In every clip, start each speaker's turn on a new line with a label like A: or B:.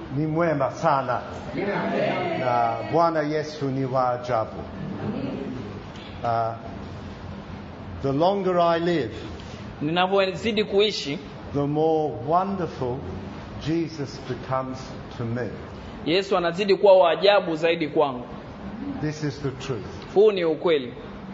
A: ni mwema sana na Bwana Yesu ni wa ajabu. Uh, the longer I live,
B: ninavyozidi kuishi
A: the more wonderful Jesus becomes to me.
B: yesu anazidi kuwa wa ajabu zaidi kwangu
A: This is the truth.
B: huu ni ukweli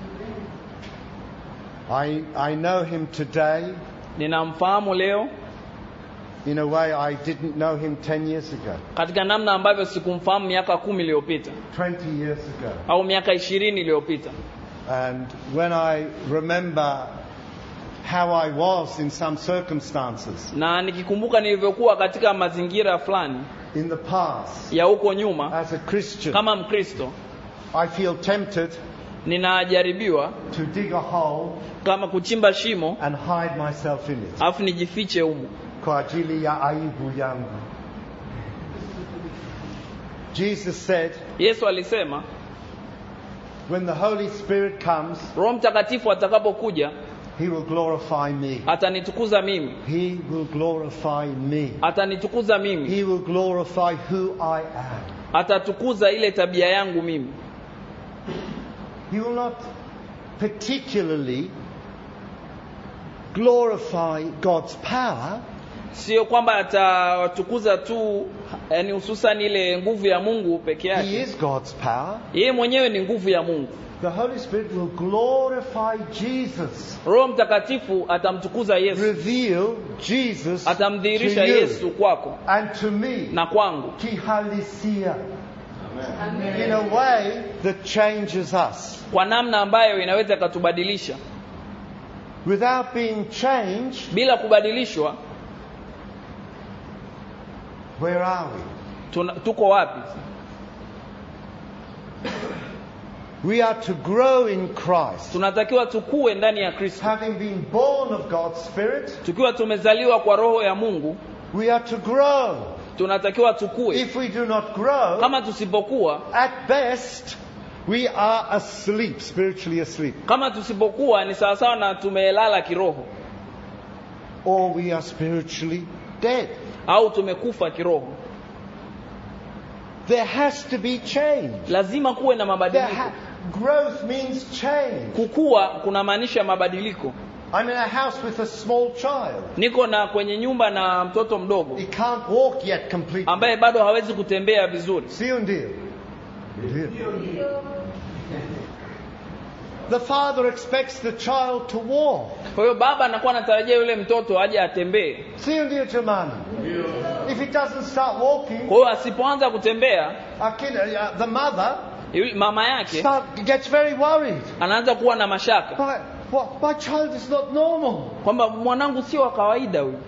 A: I, I know him today
B: ninamfahamu leo
A: in a way I didn't know him 10 years ago,
B: katika namna ambavyo sikumfahamu miaka kumi iliyopita
A: 20 years ago.
B: au miaka ishirini iliyopita
A: And when I remember how I was in some circumstances
B: na nikikumbuka nilivyokuwa katika mazingira fulani
A: in the past
B: ya huko nyuma
A: as a Christian,
B: kama mkristo
A: I feel tempted
B: ninajaribiwa
A: to dig a hole
B: kama kuchimba shimo
A: and hide myself in it
B: alafu nijifiche humo
A: kwa ajili ya aibu yangu. Jesus said,
B: yesu alisema
A: when the Holy Spirit comes,
B: roho mtakatifu atakapokuja
A: he will glorify me.
B: atanitukuza mimi
A: He will glorify me.
B: atanitukuza mimi
A: He will glorify who I am.
B: atatukuza ile tabia yangu mimi
A: He will not particularly glorify God's power,
B: sio kwamba atawatukuza tu yani hususan ile nguvu ya mungu peke
A: He
B: yake
A: is God's power.
B: yeye mwenyewe ni nguvu ya mungu
A: The Holy Spirit will glorify Jesus,
B: roho mtakatifu atamtukuza yesu
A: reveal Jesus to
B: atamdhihirisha
A: you
B: yesu kwako
A: and to me.
B: na kwangu
A: Kihalisia. In a way that changes us.
B: kwa namna ambayo inaweza ikatubadilisha
A: Without being changed,
B: bila kubadilishwa
A: where are we?
B: tuna, tuko wapi
A: We are to grow in Christ.
B: tunatakiwa tukue ndani ya kristo
A: Having been born of God's Spirit,
B: tukiwa tumezaliwa kwa roho ya mungu
A: we are to grow.
B: tunatakiwa tukue
A: If we do not grow,
B: kama tusipokuwa
A: at best, we are asleep, spiritually asleep.
B: kama tusipokuwa ni sawasawa na tumelala kiroho
A: Or we are spiritually dead.
B: au tumekufa kiroho
A: There has to be change.
B: lazima kuwe na
A: There
B: mabadiliko
A: ha- growth means change.
B: kukua kunamaanisha mabadiliko
A: I'm in a house with a small child.
B: niko na kwenye nyumba na mtoto mdogo
A: He can't walk yet completely.
B: ambaye bado hawezi kutembea vizuri
A: Sio ndio? Ndio. The father expects the child to walk.
B: kwa hiyo baba anakuwa anatarajia yule mtoto aje atembee
A: Sio ndio jamani? If he doesn't start walking,
B: kwa hiyo asipoanza kutembea
A: akina, uh, the mother
B: yule- mama yake
A: start, gets very worried.
B: anaanza kuwa na mashaka
A: My, what, my child is not normal.
B: kwamba mwanangu sio wa kawaida huyu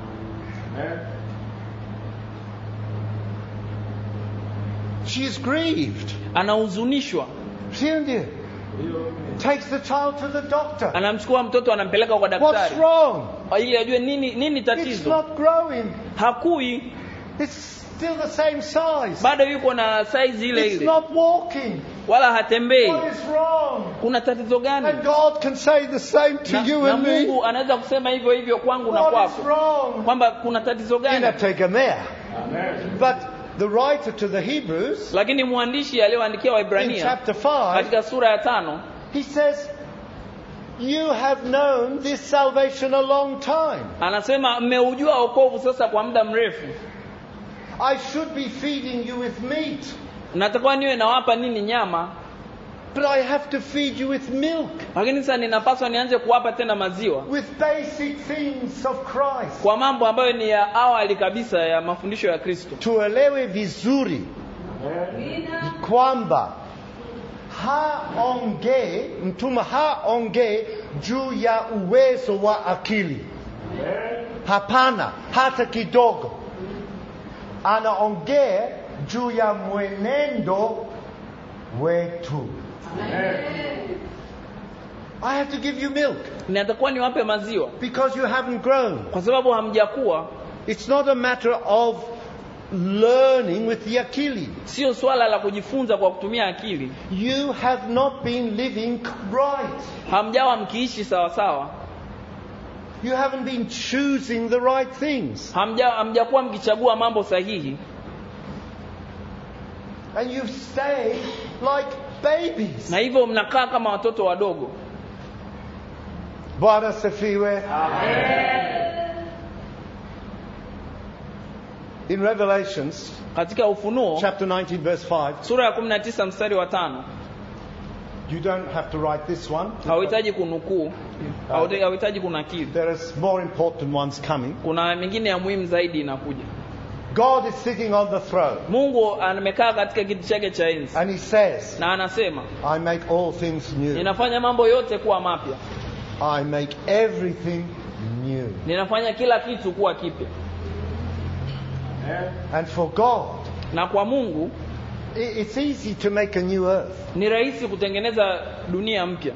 A: She's grieved.
B: anahuzunishwa
A: Sio ndio? Takes the child to the doctor.
B: anamchukua mtoto anampeleka kwa
A: What's
B: daktari
A: wrong?
B: ili ajue nini nini
A: It's
B: tatizo
A: not growing.
B: hakui
A: It's still the same size.
B: bado yuko na saizi ile
A: It's
B: ile
A: not walking.
B: wala hatembei
A: What is wrong?
B: kuna tatizo gani
A: And God can say the same to
B: na,
A: you
B: na
A: and me.
B: mungu anaweza kusema hivyo hivyo kwangu na
A: What is
B: kwako
A: wrong?
B: kwamba kuna tatizo gani
A: Inategemea. But the writer to the Hebrews
B: lakini mwandishi aliyoandikia
A: in
B: waibrania
A: chapter 5,
B: katika sura ya tano
A: he says, You have known this salvation a long time.
B: anasema mmeujua wokovu sasa kwa muda mrefu
A: I should be feeding you with meat,
B: natakiwa niwe nawapa nini nyama
A: but I have to feed you with milk,
B: lakini sasa ninapaswa nianze kuwapa tena maziwa
A: with basic things of Christ.
B: kwa mambo ambayo ni ya awali kabisa ya mafundisho ya kristo
A: Tuelewe vizuri kwamba haongee mtume haongee juu ya uwezo wa akili hapana hata kidogo anaongea juu ya mwenendo wetu I have to give you milk
B: natakuwa niwape maziwa
A: because you haven't grown.
B: kwa sababu hamjakuwa
A: It's not a matter of learning with the akili.
B: sio swala la kujifunza kwa kutumia akili
A: You have not been living right.
B: hamjawa mkiishi sawasawa
A: You haven't been choosing the right things.
B: hamja hamjakuwa mkichagua mambo sahihi
A: And you stay like babies.
B: na hivyo mnakaa kama watoto wadogo
A: Bwana asifiwe. In Revelations
B: katika ufunuo
A: chapter 19 verse 5,
B: sura ya 19 mstari wa tano
A: you don't have to write this one.
B: hauhitaji kunukuu hauhitaji hauhitaji kunakili
A: There is more important ones coming.
B: kuna mingine ya muhimu zaidi inakuja
A: God is sitting on the throne
B: mungu amekaa katika kiti chake cha enzi
A: and he says,
B: na anasema
A: I make all things new.
B: ninafanya mambo yote kuwa mapya
A: I make everything new.
B: ninafanya kila kitu kuwa kipya
A: And for God,
B: na kwa mungu
A: i- it's easy to make a new earth.
B: ni rahisi kutengeneza dunia mpya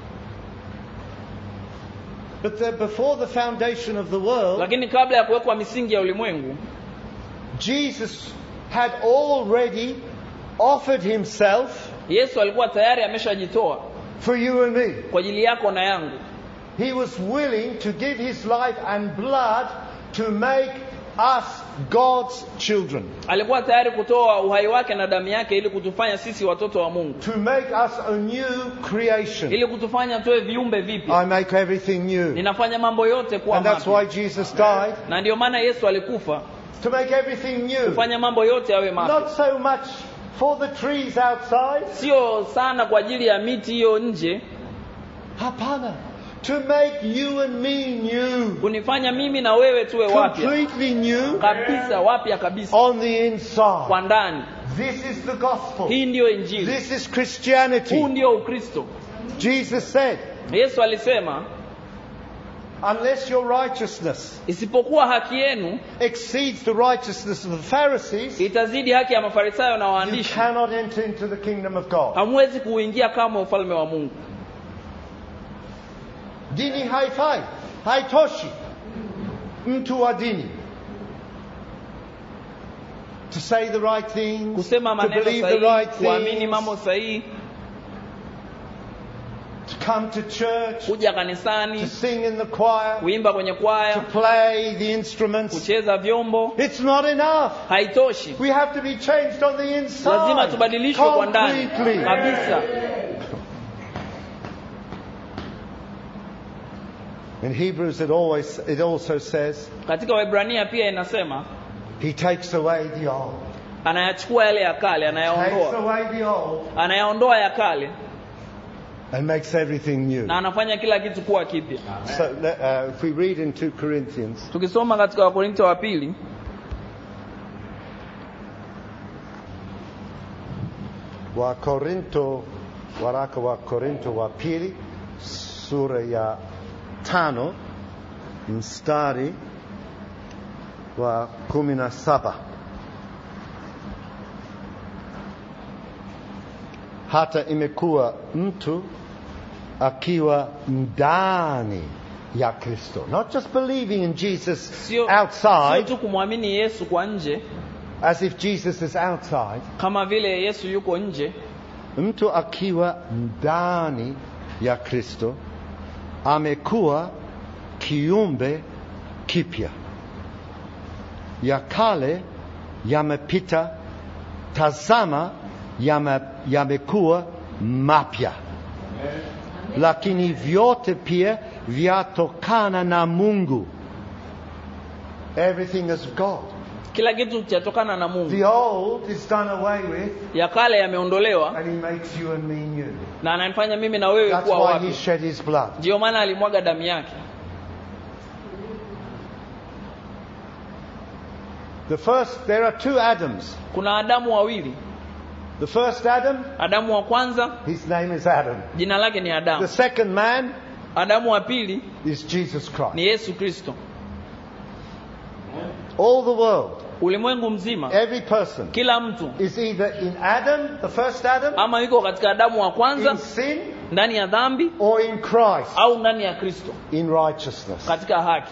A: But the, before the foundation of the world,
B: lakini kabla ya kuwekwa misingi ya ulimwengu
A: Jesus had already offered himself
B: yesu alikuwa tayari ameshajitoa
A: for you and me.
B: kwa ajili yako na yangu
A: He was willing to give his life and blood to make us God's children,
B: alikuwa tayari kutoa uhai wake na damu yake ili kutufanya sisi watoto wa mungu
A: to make us a new creation.
B: ili kutufanya tuwe viumbe
A: I
B: vipya
A: make everything new.
B: ninafanya mambo yote kuwa
A: And that's why
B: mapya
A: Jesus died,
B: na ndio maana yesu alikufa
A: to make everything new.
B: kufanya mambo yote yawe mapya
A: Not so much for the trees outside,
B: sio sana kwa ajili ya miti hiyo nje
A: hapana, to make you and me new,
B: kunifanya mimi na wewe tuwe wapya
A: completely new
B: kabisa wapya kabisa
A: on the inside.
B: kwa ndani
A: This is the gospel.
B: hii ndiyo injili
A: This is
B: huu
A: Christianity.
B: ndio ukristo
A: Jesus said,
B: yesu alisema
A: unless your righteousness
B: isipokuwa haki yenu
A: exceeds the righteousness of the Pharisees,
B: itazidi haki ya mafarisayo na
A: you
B: waandishi
A: cannot enter into the kingdom of God.
B: hamwezi kuingia kama ufalme wa mungu
A: Dini haifai, haitoshi. Mtu wa dini. To say the right things,
B: kusema
A: to
B: maneno
A: believe the
B: sahihi
A: right
B: kuamini
A: things,
B: mambo sahihi
A: to come to church,
B: kuja
A: to
B: kanisani
A: sing in the choir,
B: kuimba kwenye
A: to
B: kwaya
A: play the instruments.
B: kucheza vyombo
A: It's not enough.
B: haitoshi
A: We have to be changed on the inside.
B: lazima tubadilishwe kwa ndani
A: completely.
B: kabisa
A: In Hebrews, it always it also says
B: katika Waebrania pia inasema
A: He takes away the old,
B: anayachukua yale ya kale
A: takes
B: anayaondoa
A: away the old,
B: anayaondoa ya kale
A: and makes everything new.
B: na anafanya kila kitu kuwa kipya
A: So uh, if we read in 2 Corinthians,
B: tukisoma katika wakorinto wa pili
A: wa Korinto, waraka wa Korinto wa pili sura ya tano mstari wa kumi na saba hata imekuwa mtu akiwa ndani ya Kristo, not just believing in Jesus
B: sio sio
A: outside,
B: tu kumwamini yesu kwa nje
A: as if Jesus is outside,
B: kama vile yesu yuko nje
A: mtu akiwa ndani ya Kristo amekuwa kiumbe kipya, ya kale yamepita, tazama yame- yamekuwa mapya, lakini vyote pia vyatokana na Mungu. Everything is of God.
B: kila kitu chatokana na mungu
A: The old is done away with,
B: ya kale yameondolewa
A: and He makes you and me new.
B: na ananifanya mimi na wewe
A: That's
B: kuwa
A: why He
B: wapya
A: shed His blood.
B: ndiyo maana alimwaga damu yake
A: The first, there are two Adams.
B: kuna adamu wawili
A: The first Adam,
B: adamu wa kwanza
A: his name is Adam.
B: jina lake ni
A: The
B: adamu
A: second man
B: adamu wa pili
A: is Jesus Christ.
B: ni yesu kristo
A: All the world,
B: ulimwengu mzima
A: every person
B: kila mtu
A: is either in Adam, the first Adam,
B: ama yuko katika adamu wa
A: in
B: kwanza
A: sin,
B: ndani ya dhambi
A: or in Christ,
B: au ndani ya kristo
A: in righteousness.
B: katika haki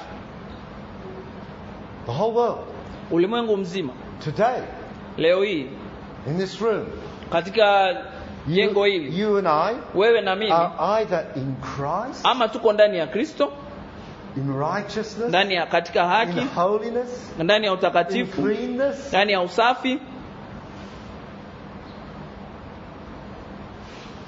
A: The whole world,
B: ulimwengu mzima
A: today,
B: leo hii
A: in this room,
B: katika jengo
A: you,
B: hili
A: you and I
B: wewe na mimi
A: are either in Christ,
B: ama tuko ndani ya kristo
A: in righteousness,
B: ndani ya katika
A: in
B: haki
A: holiness,
B: ndani ya
A: in
B: utakatifu
A: cleanness,
B: ndani ya usafi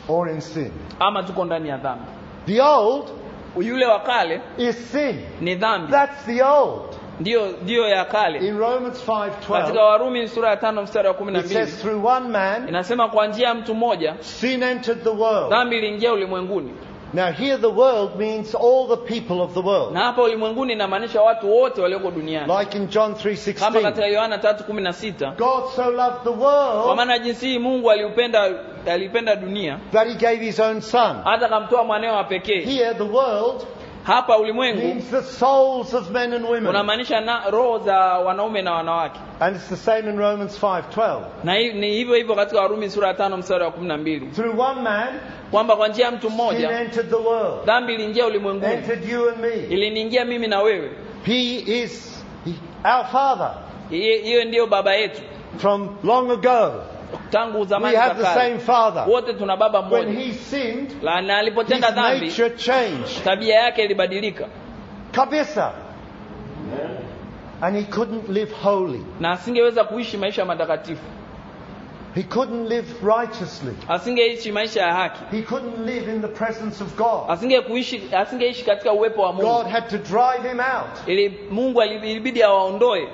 A: or in sin.
B: ama tuko ndani ya dhambi
A: The old
B: yule wa kale
A: is sin.
B: ni dhambi
A: That's the old.
B: ndiyo ndiyo ya kale
A: In Romans
B: katika
A: 5:12
B: warumi sura ya tano mstari wa kumi na
A: it
B: mbili
A: says through one man
B: inasema kwa njia ya mtu mmoja
A: sin entered the world.
B: dhambi iliingia ulimwenguni
A: Now here the world means all the people of the world.
B: na hapa ulimwenguni inamaanisha watu wote walioko duniani
A: Like in John
B: kama
A: 3:16.
B: katika yohana tatu kumi na sita
A: God so loved the
B: kwa
A: world
B: maana jinsi hii mungu aliupenda aliipenda dunia
A: that he gave his own son.
B: hata akamtoa mwanawe wa pekee
A: Here the world
B: hapa ulimwengu
A: means the souls of men and women.
B: unamaanisha na roho za wanaume na wanawake
A: And it's the same in Romans 5:12.
B: na hi- ni hivyo hivyo katika warumi sura ya tano mstari wa kumi na mbili
A: Through one man
B: kwamba kwa njia ya mtu
A: sin
B: mmoja
A: entered the world.
B: dhambi iliingia ulimwenguni
A: Entered you and me.
B: iliniingia mimi na wewe
A: He is our father
B: Hiyo hiyo ndiyo baba yetu
A: from long ago.
B: tangu
A: We
B: zamani za
A: have the same
B: kale
A: father.
B: wote tuna baba
A: When
B: mmoja
A: he sinned,
B: La- na
A: his
B: alipotenda dhambi
A: nature changed.
B: tabia yake ilibadilika
A: Kabisa. And he couldn't live holy.
B: na asingeweza kuishi maisha matakatifu
A: He couldn't live righteously.
B: asingeishi maisha ya haki
A: He couldn't live in the presence of God.
B: asingekuishi asingeishi katika uwepo wa
A: God
B: Mungu
A: had to drive him out.
B: ili Mungu ali- ilibidi awaondoe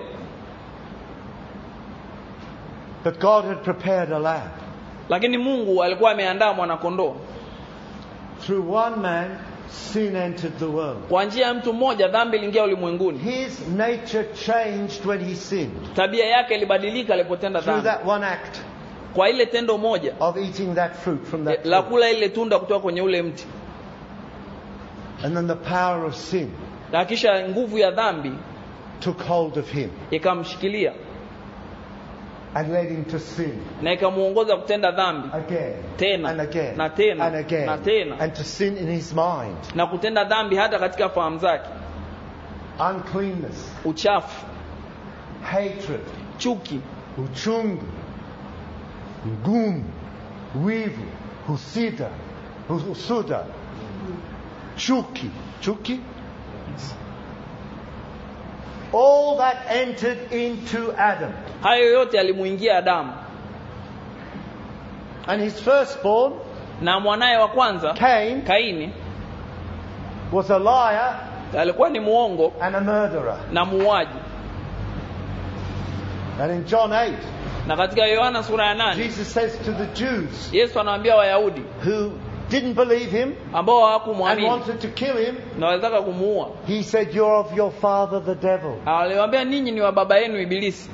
A: But God had prepared a lamb.
B: lakini Mungu alikuwa ameandaa mwanakondoo
A: Through one man, sin entered the world.
B: kwa njia ya mtu mmoja dhambi iliingia ulimwenguni
A: His nature changed when he sinned.
B: tabia yake ilibadilika alipotenda
A: Through
B: dhambi
A: that one act
B: kwa ile tendo moja
A: of eating that fruit from that
B: la
A: tree.
B: kula ile tunda kutoka kwenye ule mti
A: And then the power of sin
B: na kisha nguvu ya dhambi
A: took hold of him
B: ikamshikilia
A: and led him to sin
B: na ikamuongoza kutenda dhambi
A: again
B: Tena,
A: and again
B: na tena,
A: and again
B: na tena.
A: and to sin in his mind.
B: na kutenda dhambi hata katika fahamu zake
A: Uncleanness,
B: uchafu
A: hatred,
B: chuki
A: uchungu, ngumu, wivu, husida, husuda, chuki, chuki. All that entered into Adam.
B: hayo yote yalimuingia Adamu
A: And his firstborn,
B: na mwanaye wa kwanza
A: Cain,
B: Kaini
A: was a liar
B: alikuwa ni muongo
A: and a murderer.
B: na muuaji
A: And in John 8,
B: na katika Yohana sura ya nane
A: Jesus says to the Jews
B: Yesu anawaambia Wayahudi
A: who didn't believe him
B: ambao
A: and
B: hawakumwamini
A: wanted to kill him,
B: na walitaka kumuua
A: he said, You're of your father the devil.
B: aliwaambia ninyi ni wa baba yenu Ibilisi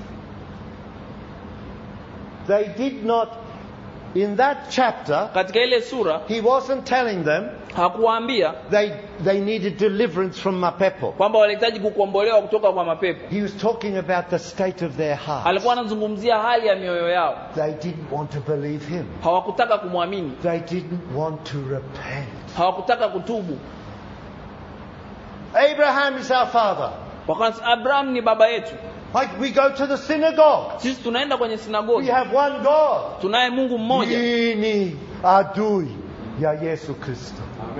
A: They did not, in that chapter,
B: katika ile sura
A: he wasn't telling them
B: hakuwaambia
A: they, they needed deliverance from mapepo.
B: kwamba walihitaji kukombolewa kutoka kwa mapepo
A: He was talking about the state of their heart.
B: alikuwa anazungumzia hali ya mioyo yao
A: They didn't want to believe him.
B: hawakutaka kumwamini
A: They didn't want to repent.
B: hawakutaka kutubu
A: Abraham is our father.
B: wakasema Abraham ni baba yetu
A: Like we go to the synagogue.
B: sisi tunaenda kwenye
A: We
B: sinagogi
A: have one God.
B: tunaye Mungu mmoja
A: Hii ni adui ya Yesu Kristo.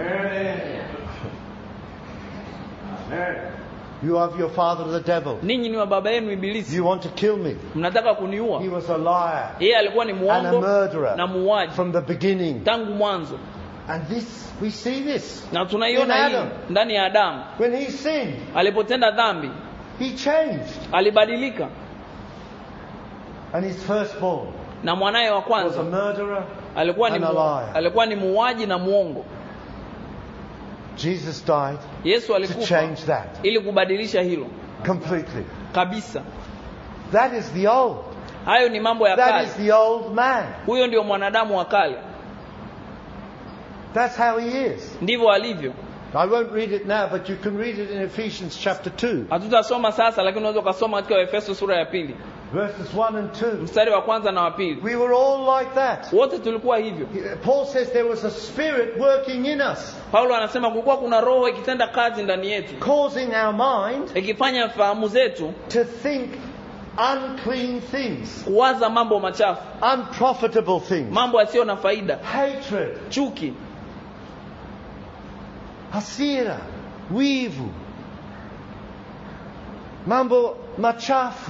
A: You have your father the devil.
B: ninyi ni wa baba yenu Ibilisi
A: You want to kill me.
B: mnataka kuniua
A: He was a liar
B: yeye alikuwa ni
A: and a
B: muongo
A: murderer
B: na muuaji
A: from the beginning.
B: tangu mwanzo
A: And this, we see this.
B: na tunaiona
A: In
B: hii
A: Adam.
B: ndani ya Adamu
A: When he sinned,
B: alipotenda dhambi
A: he changed.
B: alibadilika
A: And his firstborn
B: na mwanaye wa
A: was a
B: kwanza
A: murderer.
B: alikuwa ni
A: and a
B: mu,
A: liar.
B: alikuwa ni muuaji na muongo
A: Jesus died
B: Yesu
A: to
B: alikufa
A: change that
B: ili kubadilisha hilo
A: completely.
B: kabisa
A: That is the old.
B: hayo ni mambo ya
A: That
B: kale
A: is the old man.
B: huyo ndio mwanadamu wa kale
A: That's how he is.
B: ndivyo alivyo
A: I won't read it now, but you can read it in Ephesians chapter 2,
B: hatutasoma sasa lakini unaweza ukasoma katika Efeso sura ya pili
A: verses 1 and 2.
B: mstari wa kwanza na wa pili
A: We were all like that.
B: wote tulikuwa hivyo
A: Paul says there was a spirit working in us,
B: paulo anasema kulikuwa kuna roho ikitenda kazi ndani yetu
A: causing our mind
B: ikifanya fahamu zetu
A: to think unclean things,
B: kuwaza mambo machafu
A: unprofitable things,
B: mambo yasiyo na faida
A: hatred,
B: chuki
A: hasira, wivu, mambo machafu.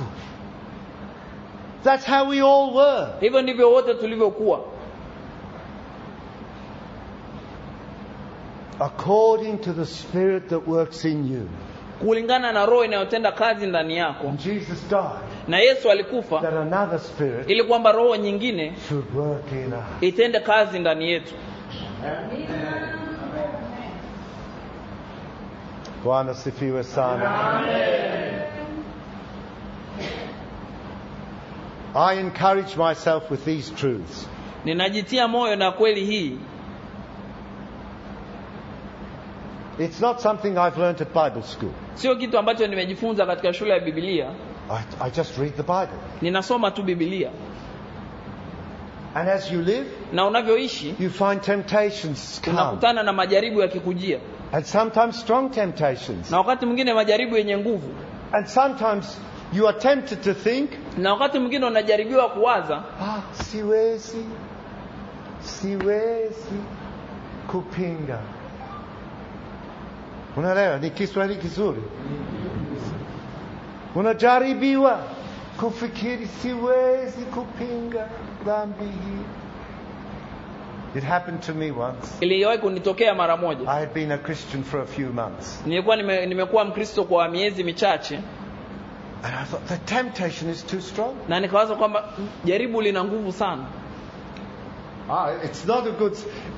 A: That's how we all were.
B: hivyo ndivyo wote tulivyokuwa
A: according to the Spirit that works in you.
B: kulingana na roho inayotenda kazi ndani yako
A: And Jesus died
B: na yesu alikufa
A: that another Spirit
B: ili kwamba roho nyingine
A: should work in us.
B: itende kazi ndani yetu
A: Bwana sifiwe sana. I encourage myself with these truths.
B: ninajitia moyo na kweli hii
A: It's not something I've learnt at Bible school.
B: sio kitu ambacho nimejifunza katika shule ya bibilia
A: I, I just read the Bible.
B: ninasoma tu bibilia
A: And as you live,
B: na unavyoishi
A: you find temptations come.
B: unakutana na majaribu yakikujia
A: And sometimes strong temptations.
B: na wakati mwingine majaribu yenye nguvu
A: And sometimes you are tempted to think,
B: na wakati mwingine unajaribiwa kuwaza
A: ah, siwezi, siwezi kupinga. Unaelewa, ni Kiswahili kizuri. Unajaribiwa kufikiri siwezi kupinga dhambi hii. It happened to me once.
B: iliwahi kunitokea mara moja
A: I had been a Christian for a few months.
B: nilikuwa nime, nimekuwa mkristo kwa miezi michache
A: And I thought, the temptation is too strong.
B: na nikawaza kwamba jaribu lina nguvu sana
A: Ah, it's not a good.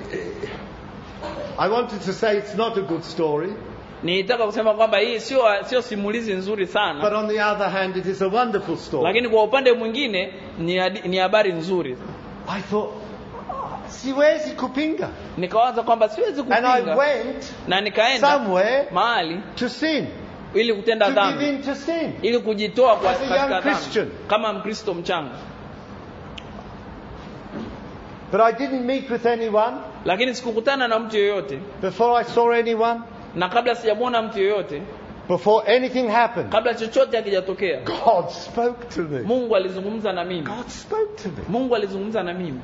A: I wanted to say it's not a good story,
B: nilitaka kusema kwamba hii sio sio simulizi nzuri
A: but
B: sana
A: on the other hand, it is a wonderful story.
B: lakini kwa upande mwingine ni hadi- ni habari nzuri
A: I thought, "Ah, siwezi kupinga.
B: nikawaza kwamba siwezi
A: And I
B: kupinga
A: went
B: na nikaenda
A: somewhere
B: mahali
A: to sin,
B: ili
A: to
B: kutenda
A: give
B: dhambi
A: in to sin.
B: ili kujitoa kwa
A: As a young
B: katika
A: Christian.
B: dhambi kama mkristo mchanga
A: But I didn't meet with anyone
B: lakini sikukutana na mtu yoyote
A: before I saw anyone,
B: na kabla sijamwona mtu yoyote
A: before anything happened.
B: kabla chochote hakijatokea
A: God spoke to me.
B: mungu alizungumza na mimi
A: God spoke to me.
B: mungu alizungumza na mimi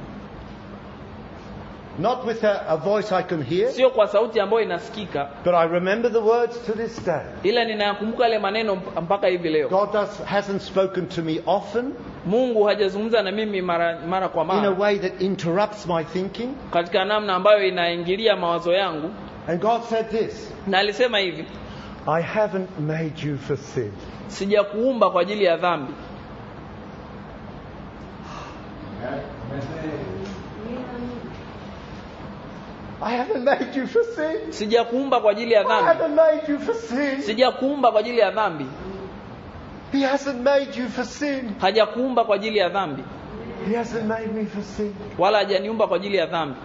A: Not with a, a voice I can hear,
B: sio kwa sauti ambayo inasikika
A: but I remember the words to this day.
B: ila ninayakumbuka yale maneno mp- mpaka hivi leo
A: God does, hasn't spoken to me often
B: mungu hajazungumza na mimi mara, mara kwa
A: in a
B: mara
A: way that interrupts my thinking.
B: katika namna ambayo inaingilia mawazo yangu
A: And God said this
B: na alisema hivi
A: I haven't made you for sin.
B: sijakuumba kwa ajili ya dhambi
A: I haven't made you for sin.
B: sijakuumba kwa ajili ya
A: I
B: dhambi
A: haven't made you for sin.
B: sijakuumba kwa ajili ya dhambi
A: He hasn't made you for sin.
B: hajakuumba kwa ajili ya dhambi
A: He hasn't made me for sin.
B: wala hajaniumba kwa ajili ya dhambi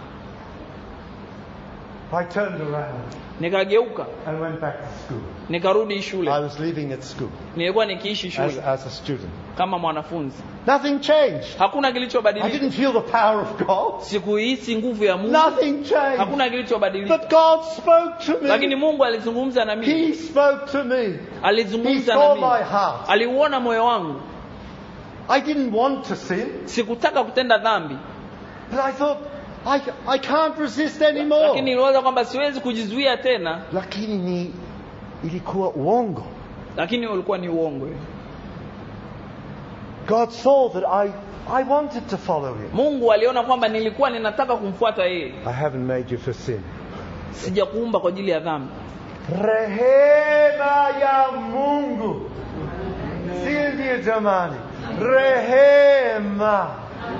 A: I turned around
B: nikageuka
A: and went back to school.
B: nikarudi
A: I
B: shule
A: was living at school
B: nilikuwa nikiishi
A: as,
B: shule
A: as a student.
B: kama mwanafunzi
A: Nothing changed.
B: hakuna
A: I
B: kilichobadilika
A: didn't feel the power of God.
B: sikuhisi nguvu ya mungu
A: Nothing changed.
B: hakuna kilichobadilika
A: But God spoke to
B: lakini
A: me.
B: mungu alizungumza na mimi
A: He spoke to me. He
B: alizungumza na
A: saw
B: mimi
A: my heart.
B: aliuona moyo wangu
A: I didn't want to sin,
B: sikutaka kutenda dhambi
A: but I thought, I, I can't resist anymore.
B: lakini niliwaza kwamba siwezi kujizuia tena
A: Lakini ni ilikuwa uongo.
B: lakini ulikuwa ni uongo
A: God saw that I, I wanted to follow him.
B: mungu aliona kwamba nilikuwa ninataka kumfuata yeye
A: I haven't made you for sin.
B: sijakuumba kwa ajili ya dhambi
A: Rehema ya Mungu. Si ndio jamani? Rehema.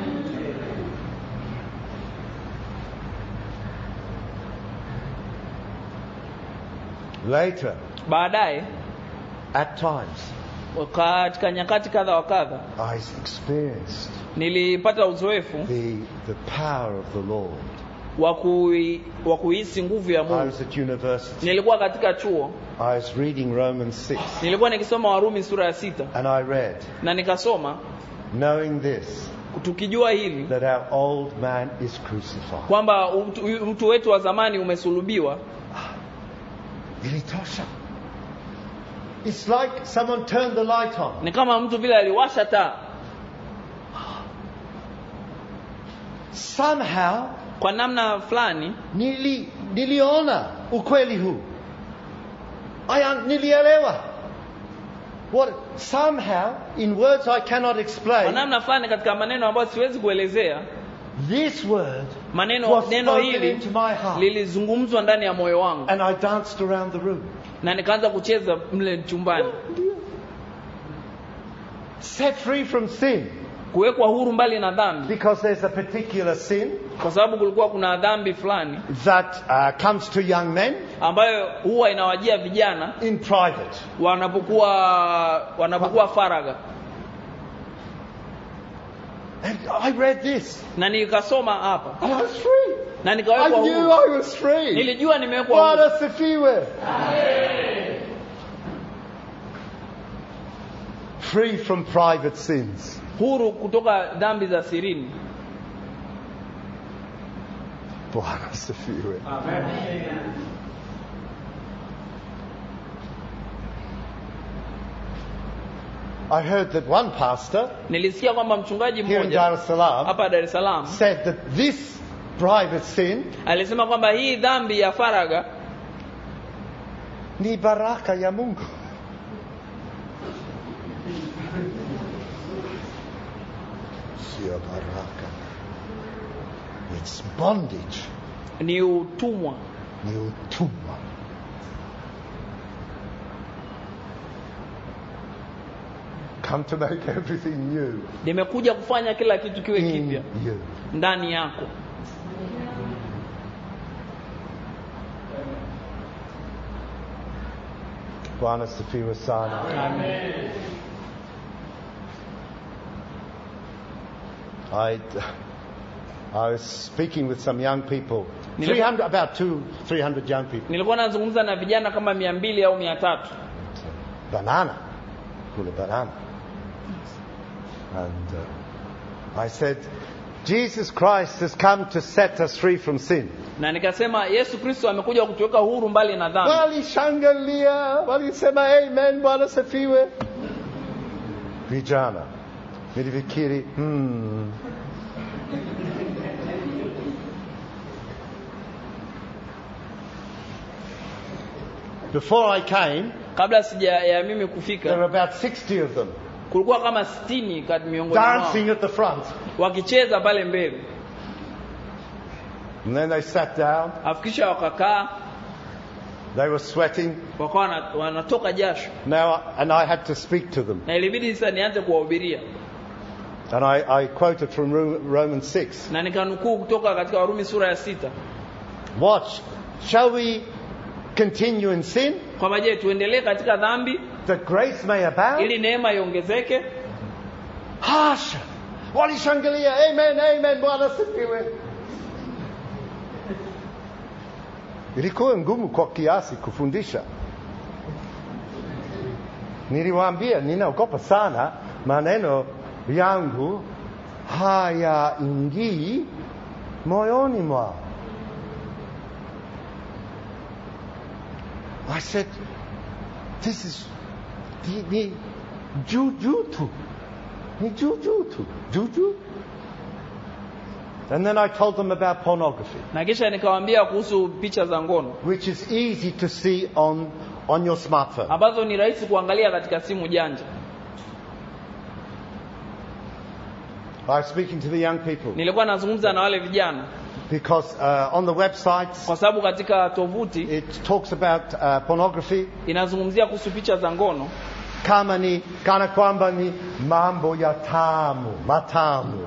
A: Later,
B: baadaye
A: at times,
B: katika nyakati kadha wa kadha
A: I experienced
B: nilipata uzoefu
A: the, the power of the Lord.
B: wa kui- wa kuhisi nguvu ya
A: I
B: mungu
A: was at university.
B: nilikuwa katika chuo
A: I was reading Romans 6,
B: nilikuwa nikisoma warumi sura ya sita
A: and I read,
B: na nikasoma
A: knowing this,
B: tukijua hili
A: that our old man is crucified.
B: kwamba mtu, mtu wetu wa zamani umesulubiwa
A: Ilitosha. It's like someone turned the light on.
B: ni kama mtu vile aliwasha taa
A: Somehow,
B: kwa namna fulani
A: nili, niliona ukweli huu. I un- nilielewa. What, somehow, in words I cannot
B: kwa
A: explain,
B: namna fulani katika maneno ambayo siwezi kuelezea
A: This word
B: maneno
A: was
B: neno
A: spoken
B: hili
A: into my heart.
B: lilizungumzwa ndani ya moyo wangu
A: And I danced around the room.
B: na nikaanza kucheza mle chumbani
A: Set free from sin.
B: kuwekwa huru mbali na dhambi
A: Because there's a particular sin
B: kwa sababu kulikuwa kuna dhambi fulani
A: that uh, comes to young men
B: ambayo huwa inawajia vijana
A: in private.
B: wanapokuwa wanapokuwa faraga
A: And I read this.
B: na nikasoma hapa
A: And I was free.
B: na
A: I
B: nikawekwa
A: knew
B: huru
A: I was free.
B: nilijua nimewekwa huru
A: Bwana sifiwe. Free from private sins.
B: huru kutoka dhambi za sirini
A: Bwana sifiwe. I heard that one pastor
B: nilisikia kwamba mchungaji
A: here in Dar
B: mmoja
A: es Salaam
B: hapa Dar es Salaam
A: said that this private sin
B: alisema kwamba hii dhambi ya faraga
A: ni baraka ya Mungu. Sio baraka. It's bondage.
B: ni utumwa
A: Ni utumwa. Come to make everything new
B: nimekuja kufanya kila kitu kiwe
A: in
B: kipya
A: you.
B: ndani yako
A: Bwana sifiwe sana. I, I was speaking with some young people.
B: Nile-
A: 300, about two, 300 young people.
B: nilikuwa nazungumza na vijana kama mia mbili au mia tatu
A: Banana. Kula banana. And uh, I said, Jesus Christ has come to set us free from sin.
B: na nikasema yesu kristo amekuja kutuweka huru mbali na dhambi
A: Walishangilia, walisema amen, Bwana sifiwe. Vijana. Nilifikiri, hmm. Before I came,
B: kabla sija ya mimi
A: there were
B: kufika
A: about 60 of them
B: kulikuwa kama sitini kati miongoni mwao
A: dancing at the front.
B: wakicheza pale mbele
A: And then they sat down,
B: afikisha wakakaa
A: they were sweating.
B: wakawa wana- wanatoka jasho
A: Now, and I had to speak to them.
B: na ilibidi sasa nianze kuwahubiria
A: And I, I quoted from Ro- Romans 6.
B: na nikanukuu kutoka katika warumi sura ya sita
A: Watch. Shall we continue in sin
B: kwamba je tuendelee katika dhambi
A: that grace may abound?
B: ili neema iongezeke
A: Hasha. Walishangilia. Amen, amen. Bwana sifiwe. Ilikuwa ngumu kwa kiasi kufundisha. Niliwaambia ninaogopa sana maneno yangu hayaingii moyoni mwao. I said, this is ni, ni juu juu tu. Ni juu juu tu. Juu juu. And then I told them about pornography,
B: na kisha nikawaambia kuhusu picha za ngono
A: which is easy to see on, on your smartphone.
B: ambazo ni rahisi kuangalia katika simu janja
A: I was speaking to the young people
B: nilikuwa nazungumza na wale vijana
A: because uh, on the websites
B: kwa sababu katika tovuti
A: it talks about uh, pornography
B: inazungumzia kuhusu picha za ngono
A: kama ni kana kwamba ni mambo ya tamu matamu.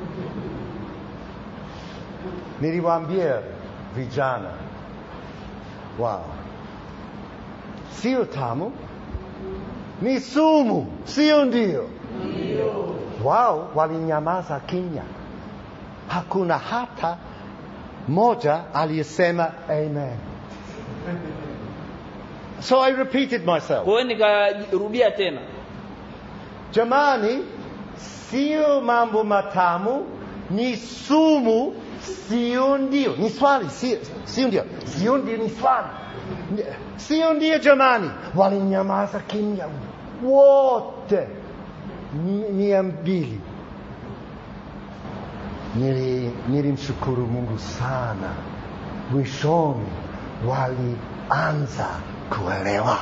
A: Niliwaambia vijana, wow, sio tamu, ni sumu, sio ndio? Wao walinyamaza kimya, hakuna hata moja aliyesema amen. So I repeated myself.
B: kwa hiyo nikarudia tena
A: Jamani, sio mambo matamu, ni sumu, sio ndio. Ni swali, sio sio ndio. Sio ndio, ni swali. Ni- Sio ndio jamani. Walinyamaza kimya wote Mi- mia mbili. Nili- Nilimshukuru Mungu sana, mwishoni walianza kuelewa.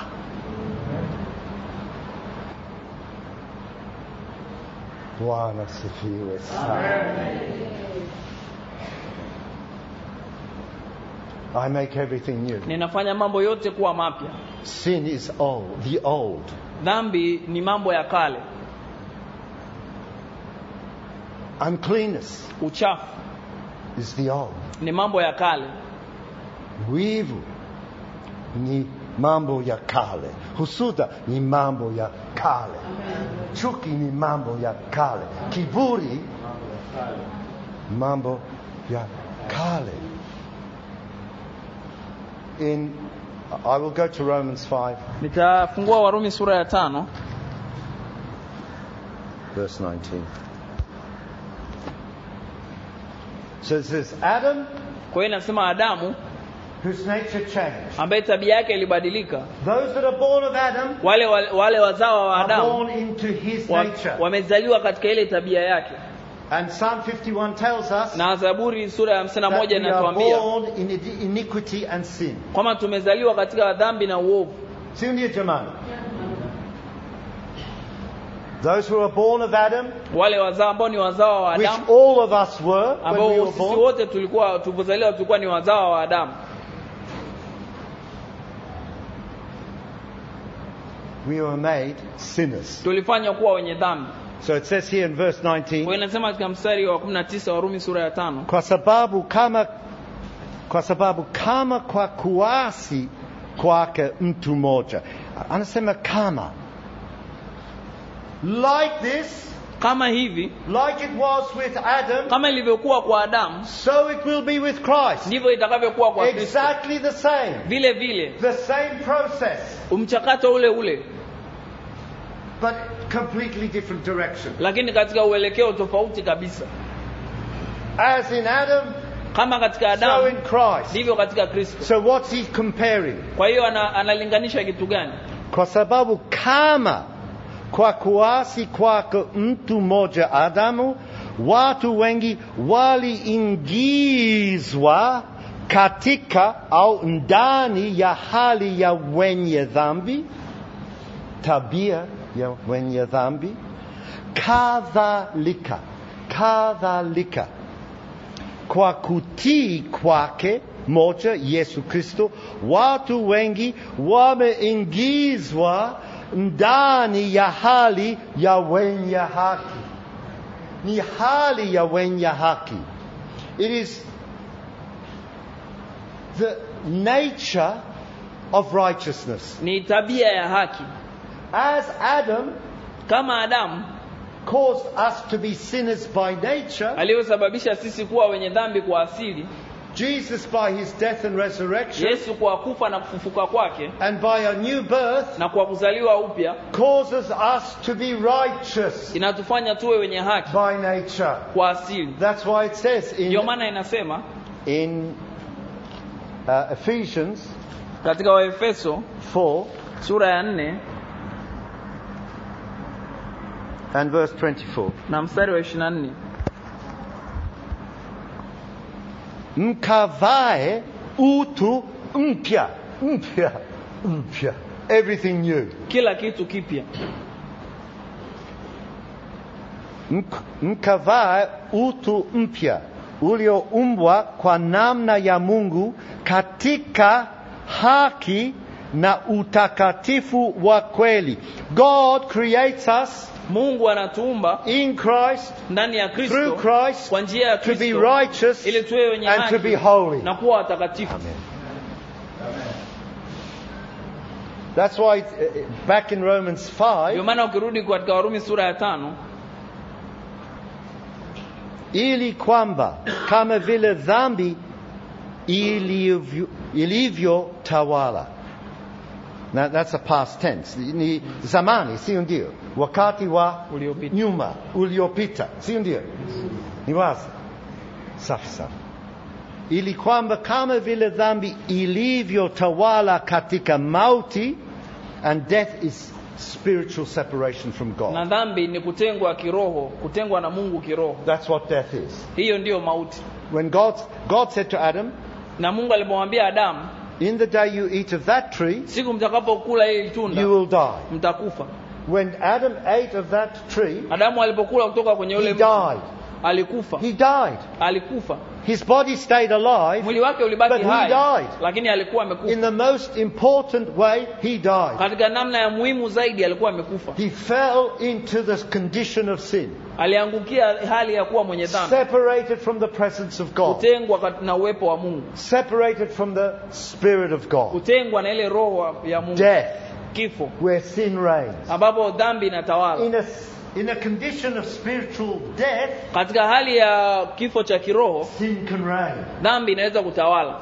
A: Bwana sifiwe sana. I make everything new.
B: ninafanya mambo yote kuwa mapya
A: Sin is old, the old.
B: dhambi ni mambo ya kale
A: Uncleanness
B: uchafu
A: is the old.
B: ni mambo ya kale
A: Wivu ni mambo ya kale. Husuda ni mambo ya kale. Chuki ni mambo ya kale. Kiburi mambo ya kale. In I will go to Romans 5
B: nitafungua warumi sura ya tano
A: verse 19. So it says Adam
B: kwa hiyo inasema adamu
A: whose nature changed.
B: ambaye tabia yake ilibadilika
A: Those that are born of Adam
B: wale wale, wale wazawa wa
A: are
B: adamu
A: born into his
B: wa-
A: nature.
B: wamezaliwa katika ile tabia yake
A: And Psalm 51 tells us
B: na zaburi sura ya hamsini na
A: that
B: moja
A: we are
B: inatuambia
A: born in iniquity and sin.
B: kwamba tumezaliwa katika dhambi na uovu
A: Si ndio jamani? Those who are born of Adam,
B: wale wazao ambao ni wazawa wa
A: which
B: adamu
A: all of us were when we
B: ambao
A: were
B: sisi
A: born,
B: wote tulikuwa tulipozaliwa tulikuwa ni wazawa wa adamu
A: we were made sinners.
B: tulifanywa kuwa wenye dhambi
A: So it says here in verse
B: kwa
A: 19,
B: hiyo inasema katika mstari wa 19 wa Rumi sura ya tano
A: kwa sababu kama kwa sababu kama kwa kuasi kwake mtu mmoja anasema kama like this
B: kama hivi
A: like it was with adam
B: kama ilivyokuwa kwa adamu
A: so it will be with christ
B: ndivyo itakavyokuwa kwa kristo
A: exactly the same
B: vile vile
A: the same process
B: mchakato ule ule
A: but completely different direction
B: lakini katika uelekeo tofauti kabisa
A: as in adam
B: kama katika
A: so
B: adamu
A: in christ
B: ndivyo katika kristo
A: so what's he comparing
B: kwa hiyo ana, analinganisha kitu gani
A: kwa sababu kama kwa kuasi kwake mtu mmoja Adamu, watu wengi waliingizwa katika au ndani ya hali ya wenye dhambi, tabia ya wenye dhambi, kadhalika kadhalika kwa kutii kwake moja Yesu Kristo, watu wengi wameingizwa ndani ya hali ya wenye haki. Ni hali ya wenye haki. It is the nature of righteousness.
B: ni tabia ya haki
A: As Adam
B: kama adamu
A: caused us to be sinners by nature,
B: aliyosababisha sisi kuwa wenye dhambi kwa asili
A: Jesus by his death and resurrection
B: yesu kwa kufa na kufufuka kwake
A: and by a new birth
B: na kwa kuzaliwa upya
A: causes us to be righteous
B: inatufanya tuwe wenye haki
A: by nature.
B: kwa asili
A: That's why it says
B: ndio
A: in,
B: maana inasema
A: in uh, Ephesians
B: katika waefeso
A: 4
B: sura ya nne
A: and verse 24.
B: na mstari wa ishiri na nne
A: Mkavae utu mpya, mpya, mpya. Everything new.
B: kila kitu kipya
A: Mk- Mkavae utu mpya ulioumbwa kwa namna ya Mungu katika haki na utakatifu wa kweli. God creates us
B: mungu anatuumba
A: in Christ
B: ndani ya
A: through
B: kristo
A: Christ
B: kwa njia ya
A: to be
B: kristo
A: righteous
B: ili tuwe wenye
A: and to
B: haki
A: be holy.
B: na kuwa watakatifu
A: Amen. That's why it's, uh, uh, back in Romans
B: ndio
A: 5,
B: maana ukirudi katika warumi sura ya tano
A: ili kwamba kama vile dhambi ilivyo, ilivyo tawala. Now, that's a past tense. Ni zamani, sio ndio? Wakati wa
B: uliopita
A: nyuma uliopita, sio ndio? Ni wazi. Safi sana. Ili kwamba kama vile dhambi ilivyotawala katika mauti, and death is spiritual separation from God.
B: na dhambi ni kutengwa kiroho kutengwa na mungu kiroho
A: That's what death is.
B: hiyo ndiyo mauti
A: When God, God said to Adam,
B: na mungu alipomwambia adamu
A: In the day you eat of that tree,
B: siku mtakapokula hili tunda
A: you will die.
B: mtakufa
A: When Adam ate of that tree,
B: adamu alipokula kutoka kwenye
A: he
B: ule mti
A: died.
B: alikufa
A: He died.
B: alikufa
A: His body stayed alive.
B: mwili wake ulibaki
A: But he
B: hai
A: died.
B: lakini alikuwa amekufa
A: In the most important way, he died.
B: katika namna ya muhimu zaidi alikuwa amekufa
A: He fell into the condition of sin,
B: aliangukia hali ya kuwa mwenye dhambi
A: separated from the presence of God,
B: kutengwa kat- na uwepo wa mungu
A: separated from the Spirit of God.
B: kutengwa na ile roho ya mungu
A: Death,
B: kifo
A: where sin reigns.
B: ambapo dhambi inatawala
A: In a, in a condition of spiritual death,
B: katika hali ya kifo cha kiroho
A: sin can reign.
B: dhambi inaweza kutawala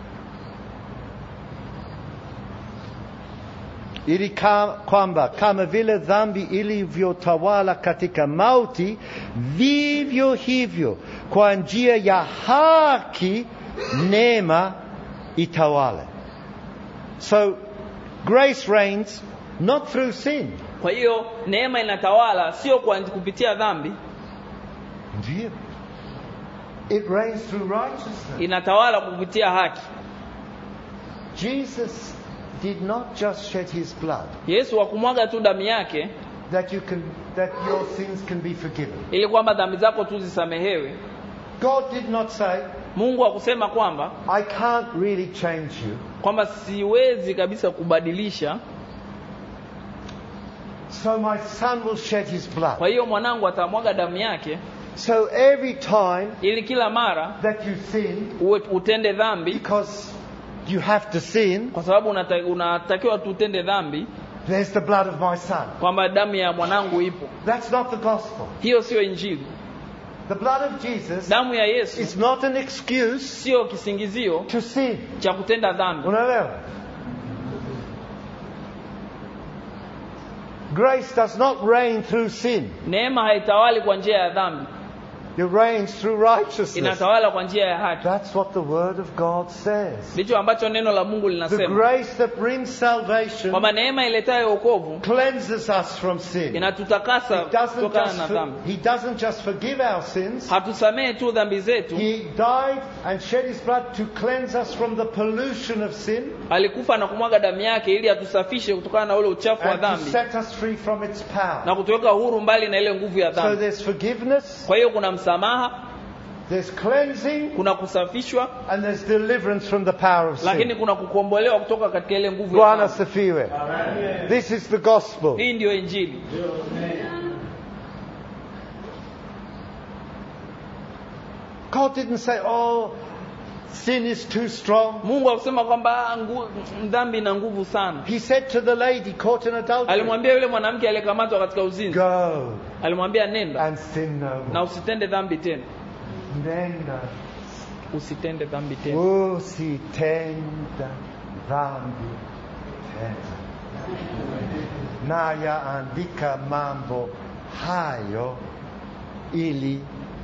A: ili ka- kwamba kama vile dhambi ilivyotawala katika mauti, vivyo hivyo kwa njia ya haki neema itawale. So grace reigns not through sin.
B: kwa hiyo neema inatawala sio kwa kupitia dhambi
A: Ndio. It reigns through righteousness.
B: inatawala kupitia haki
A: Jesus did not just shed his blood
B: yesu hakumwaga tu damu yake
A: that you can that your sins can be forgiven.
B: ili kwamba dhambi zako tu zisamehewe
A: God did not say,
B: mungu hakusema kwamba
A: I can't really change you.
B: kwamba siwezi kabisa kubadilisha
A: So my son will shed his blood.
B: kwa hiyo mwanangu atamwaga damu yake
A: So every time
B: ili kila mara
A: that you sin,
B: uwe, utende dhambi
A: because you have to sin,
B: kwa sababu unata, unatakiwa tu utende dhambi
A: there's the blood of my son.
B: kwamba damu ya mwanangu ipo
A: That's not the gospel.
B: hiyo sio injili
A: The blood of Jesus
B: damu ya yesu
A: is not an excuse
B: sio kisingizio
A: to sin.
B: cha kutenda dhambi
A: Unaelewa? Grace does not reign through sin.
B: neema haitawali kwa njia ya dhambi
A: It reigns through righteousness.
B: inatawala kwa njia ya haki
A: That's what the Word of God says.
B: ndicho ambacho neno la mungu
A: The
B: linasema
A: grace that brings salvation
B: kwamba neema iletayo wokovu
A: cleanses us from sin.
B: inatutakasa
A: He doesn't,
B: kutokana
A: just
B: na
A: for-
B: dhambi
A: he doesn't just forgive our sins.
B: hatusamehe tu dhambi zetu
A: He died and shed his blood to cleanse us from the pollution of sin
B: alikufa na kumwaga damu yake ili atusafishe kutokana na ule uchafu wa
A: and to
B: dhambi
A: set us free from its power.
B: na kutuweka huru mbali na ile nguvu ya
A: So
B: dhambi
A: there's forgiveness,
B: kwa hiyo kuna msamaha
A: there's cleansing,
B: kuna kusafishwa
A: and there's deliverance from the power of
B: lakini
A: sin.
B: kuna kukombolewa kutoka katika ile nguvu ya
A: Bwana
B: dhambi
A: sifiwe. This is the gospel.
B: hii ndiyo injili
A: God didn't say, oh, sin is too strong.
B: mungu akusema kwamba "Ah, ngu- dhambi ina nguvu sana
A: He said to the lady caught in adultery,
B: alimwambia yule mwanamke aliyekamatwa katika uzinzi
A: go
B: alimwambia nenda
A: and sin no
B: na
A: more.
B: usitende dhambi tena
A: Nenda
B: usitende dhambi tena
A: usitenda dhambi tena. Nayaandika mambo hayo ili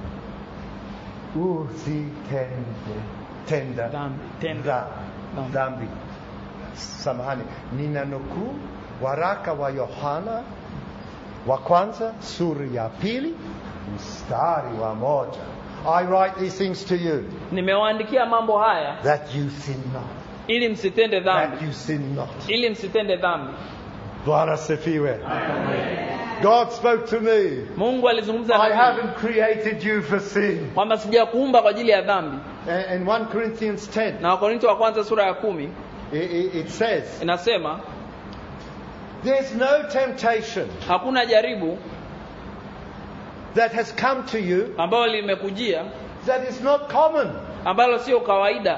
A: usitende tenda
B: Dhambi, tenda
A: dha-
B: dhambi.
A: dhambi. Samahani, nina nukuu waraka wa Yohana wa kwanza sura ya pili mstari wa moja. I write these things to you
B: nimewaandikia mambo haya
A: that you sin not.
B: ili msitende
A: That
B: dhambi
A: you sin not.
B: ili msitende dhambi
A: Bwana sifiwe. God spoke to me.
B: mungu alizungumza
A: I
B: na mimi
A: haven't created you for sin.
B: kwamba sijakuumba kwa ajili ya dhambi
A: And in 1 Corinthians 10,
B: na wakorinto wa kwanza sura ya kumi
A: it, it, it says,
B: inasema
A: There's no temptation
B: hakuna jaribu
A: that has come to you
B: ambalo limekujia
A: that is not common.
B: ambalo sio kawaida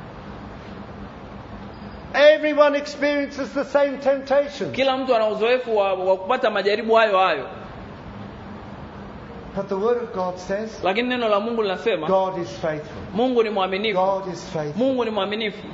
A: Everyone experiences the same temptation.
B: kila mtu ana uzoefu wa, wa kupata majaribu hayo hayo
A: But the Word of God says,
B: lakini neno la mungu linasema
A: God is faithful.
B: mungu ni mwaminifu
A: God is faithful.
B: mungu ni mwaminifu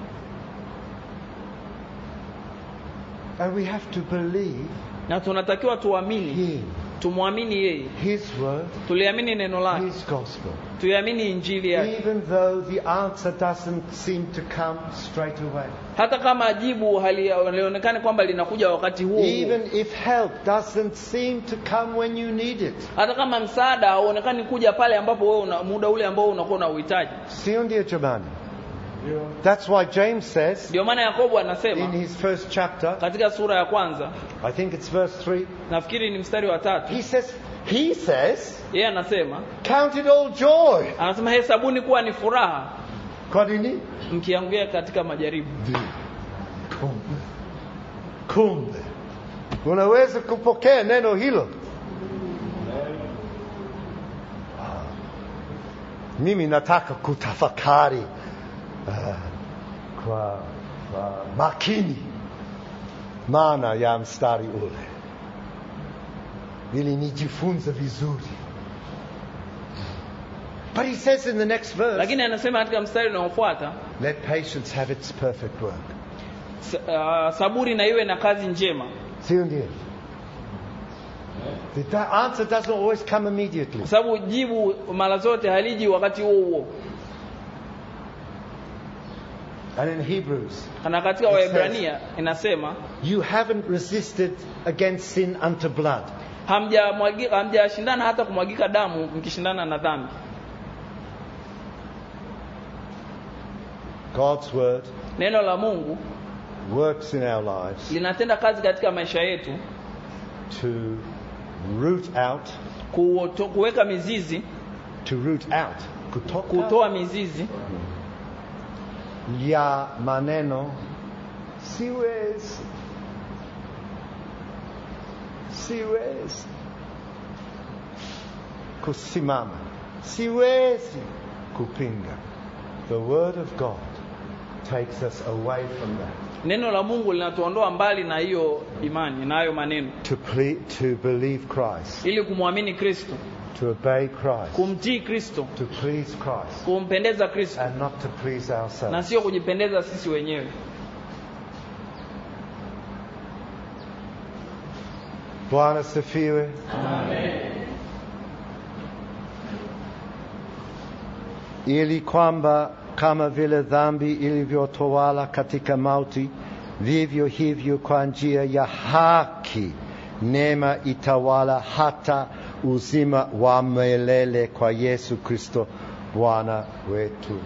A: And we have to believe
B: na tunatakiwa tuamini
A: Him,
B: tumwamini yeye
A: His Word,
B: tuliamini neno lake
A: His gospel.
B: tuiamini injili yake
A: Even though the answer doesn't seem to come straight away.
B: hata kama jibu hali- halionekani kwamba linakuja wakati huo huo
A: Even if help doesn't seem to come when you need it.
B: hata kama msaada hauonekani kuja pale ambapo wewe una, muda ule ambao unakuwa na uhitaji
A: Sio ndio jamani? That's why James says
B: ndio maana yakobo
A: in
B: anasema
A: his first chapter,
B: katika sura ya kwanza
A: I think it's verse 3,
B: nafikiri ni mstari wa tatu
A: he says, He says,
B: yeye anasema
A: count it all joy.
B: anasema hesabuni kuwa ni furaha
A: Kwa nini?
B: mkiangukia katika majaribu
A: Kumbe. Kumbe. Unaweza kupokea neno hilo. Mimi nataka kutafakari uh, kwa, kwa makini maana ya mstari ule ili nijifunze vizuri. But he says in the next verse,
B: lakini anasema katika mstari unaofuata
A: let patience have its perfect work.
B: s- uh, saburi na iwe na kazi njema
A: Sio ndio? The da- answer doesn't always come immediately.
B: kwa sababu jibu mara zote haliji wakati huo huo
A: And in Hebrews,
B: na katika
A: It
B: waebrania inasema
A: you haven't resisted against sin unto blood.
B: hamjamwagi- hamjashindana hata kumwagika damu mkishindana na dhambi
A: God's word
B: neno la mungu
A: works in our lives
B: linatenda kazi katika maisha yetu
A: to root out,
B: kuoto- kuweka mizizi
A: to root out, kutoka
B: kutoa mizizi
A: ya maneno siwezi, siwezi kusimama, siwezi kupinga. The word of God takes us away from that.
B: neno la mungu linatuondoa mbali na hiyo imani na hayo maneno
A: To, ple- to believe Christ,
B: ili kumwamini kristo
A: to obey Christ,
B: kumtii kristo
A: to please Christ,
B: kumpendeza kristo
A: and not to please
B: na
A: ourselves.
B: sio kujipendeza sisi wenyewe
A: Bwana sifiwe. Ili kwamba kama vile dhambi ilivyotawala katika mauti, vivyo hivyo kwa njia ya haki neema itawala hata uzima wa milele kwa Yesu Kristo Bwana wetu.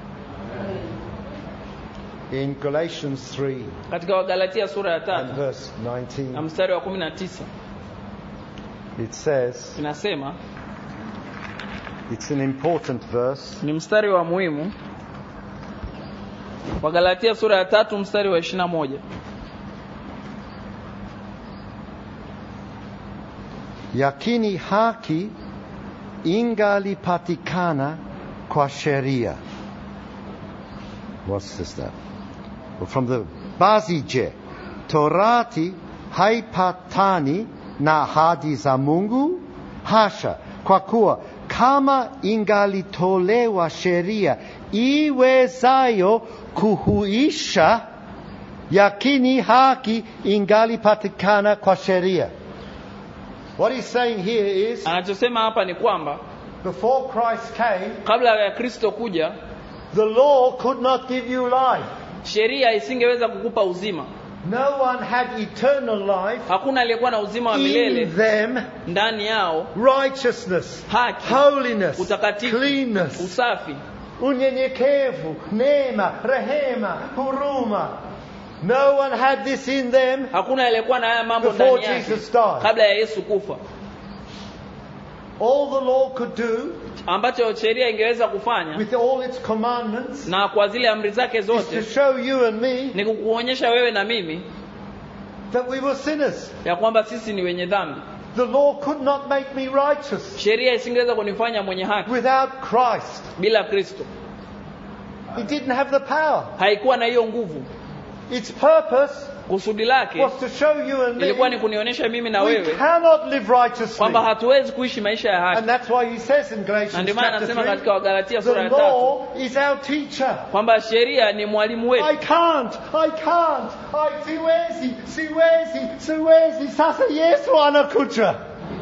A: In Galatians 3
B: katika wagalatia sura ya
A: and
B: tatu
A: verse
B: na
A: 19,
B: mstari wa kumi na tisa
A: it says,
B: inasema
A: it's an important verse.
B: ni mstari wa muhimu wagalatia sura ya tatu mstari wa ishirina moja
A: yakini haki ingalipatikana kwa sheria. What's this that? Well, from the basi je, torati haipatani na ahadi za Mungu? Hasha, kwa kuwa kama ingalitolewa sheria iwezayo kuhuisha, yakini haki ingalipatikana kwa sheria. What he's saying here is,
B: anachosema hapa ni kwamba
A: before Christ came,
B: kabla ya kristo kuja
A: the law could not give you life.
B: sheria isingeweza kukupa uzima
A: No one had eternal life
B: hakuna aliyekuwa na uzima wa
A: in
B: milele
A: them.
B: ndani yao
A: Righteousness,
B: haki
A: holiness,
B: utakatifu
A: cleanness,
B: usafi
A: unyenyekevu, neema, rehema, huruma. No one had this in them
B: hakuna aliyekuwa na haya mambo
A: before
B: ndani yake
A: Jesus died.
B: kabla ya yesu kufa
A: All the law could do,
B: ambacho sheria ingeweza kufanya
A: with all its commandments,
B: na kwa zile amri zake
A: is to
B: zote
A: show you and me
B: ni kukuonyesha wewe na mimi
A: that we were sinners.
B: ya kwamba sisi ni wenye dhambi
A: The law could not make me righteous
B: sheria isingeweza kunifanya mwenye haki
A: without Christ.
B: bila kristo
A: He didn't have the power.
B: haikuwa na hiyo nguvu
A: Its purpose
B: kusudi lake
A: was to show you and
B: ilikuwa ni
A: me
B: kunionyesha mimi na
A: we
B: wewe
A: cannot live righteously.
B: kwamba hatuwezi kuishi maisha ya
A: And
B: haki
A: that's why he says in
B: na
A: Galatians
B: ndio maana
A: chapter
B: anasema katika
A: 3,
B: wagalatia sura
A: the
B: ya tatu
A: law is our teacher.
B: kwamba sheria ni mwalimu
A: I
B: wetu
A: can't, I can't, I siwezi, siwezi, siwezi. Sasa Yesu anakuja.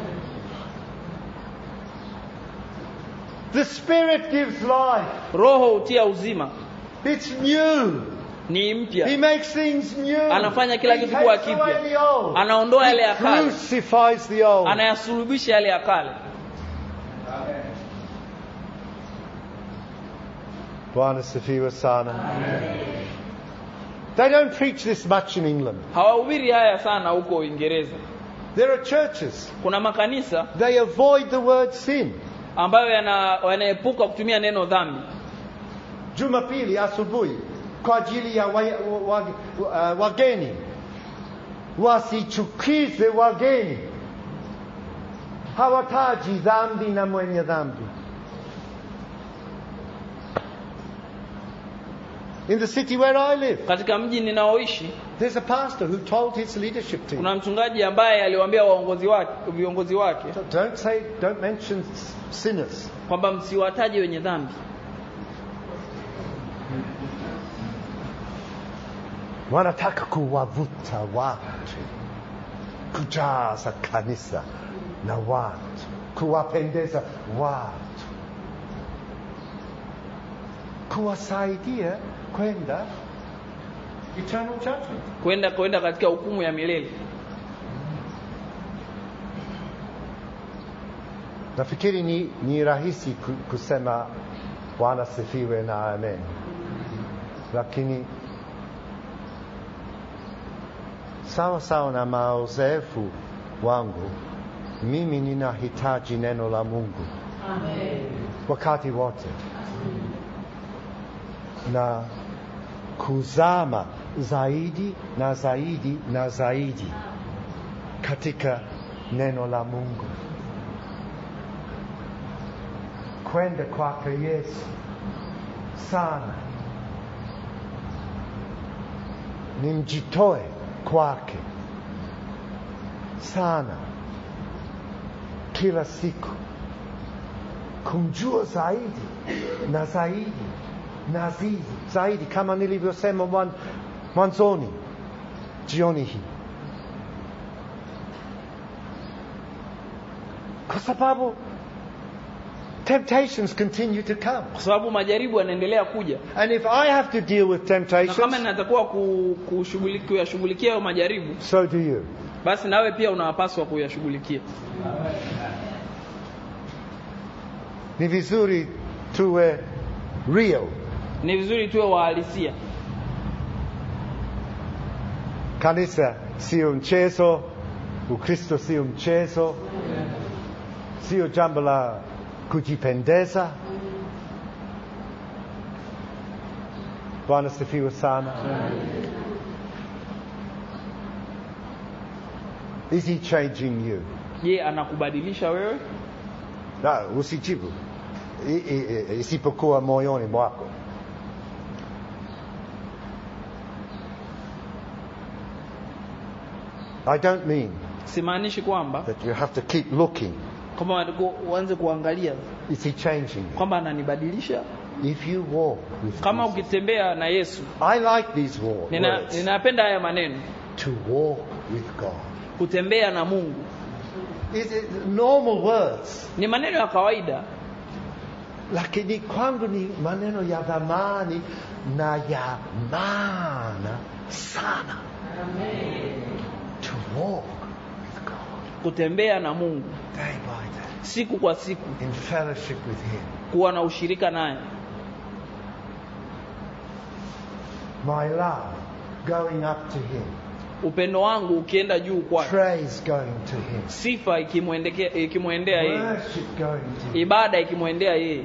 A: The Spirit gives life.
B: roho hutia uzima
A: It's new.
B: ni
A: He
B: mpya
A: makes things new.
B: Anafanya kila
A: He
B: kitu kuwa
A: takes
B: kipya.
A: away the old.
B: anaondoa yale ya
A: He
B: kale
A: crucifies the old.
B: anayasulubisha yale ya kale
A: Bwana sifiwe sana. They don't preach this much in England.
B: hawahubiri haya sana huko uingereza
A: There are churches,
B: kuna makanisa
A: they avoid the word sin.
B: ambayo yana- yanaepuka kutumia neno dhambi
A: Jumapili asubuhi kwa ajili ya wa, wa, wa, uh, wageni wasichukize wageni, hawataji dhambi na mwenye dhambi. In the city where I live,
B: katika mji ninaoishi
A: there's a pastor who told his leadership team,
B: kuna mchungaji ambaye aliwaambia waongozi wake viongozi wake
A: don't say, don't mention sinners.
B: kwamba msiwataje wenye dhambi
A: wanataka kuwavuta watu kujaza kanisa na watu kuwapendeza watu kuwasaidia kwenda eternal judgment
B: kwenda kwenda katika hukumu ya milele
A: nafikiri ni, ni rahisi ku- kusema bwana sifiwe na amen lakini sawa sawa na maozefu wangu mimi ninahitaji neno la mungu wakati wote na kuzama zaidi na zaidi na zaidi katika neno la mungu kwenda kwake yesu sana nimjitoe kwake sana kila siku kumjua zaidi na zaidi na zaidi zaidi kama nilivyosema mwan- mwanzoni jioni hii kwa sababu temptations continue to come
B: kwa sababu majaribu yanaendelea kuja
A: and if i have to deal with
B: na kama
A: temptations
B: ninatakuwa ku- kushughuliki- kuyashughulikia hayo majaribu
A: so do you
B: basi nawe pia unawapaswa kuyashughulikia
A: ni vizuri tuwe real
B: ni vizuri tuwe wahalisia
A: kanisa sio mchezo ukristo sio mchezo sio jambo la kujipendeza bwana sifiwe sana is he changing you
B: je anakubadilisha wewe
A: na usijibu I- i- i- isipokuwa moyoni mwako I don't mean
B: simaanishi kwamba
A: that you have to keep looking.
B: kwamba wanatakiwa uanze kuangalia
A: Is he changing you?
B: kwamba ananibadilisha
A: If you walk with
B: kama
A: Jesus.
B: ukitembea na yesu
A: I like these wo-
B: nina,
A: words.
B: ninapenda haya maneno
A: To walk with God.
B: kutembea na mungu
A: Is it normal words?
B: ni maneno ya kawaida
A: Lakini kwangu ni maneno ya dhamani na ya maana sana. To walk with God
B: kutembea na mungu
A: day by day
B: siku kwa siku
A: in fellowship with Him.
B: kuwa na ushirika naye
A: My love going up to Him.
B: upendo wangu ukienda juu kwake
A: Praise going to Him.
B: sifa ikimwendekea- ikimwendea yeye
A: Worship going to Him.
B: ibada ikimwendea yeye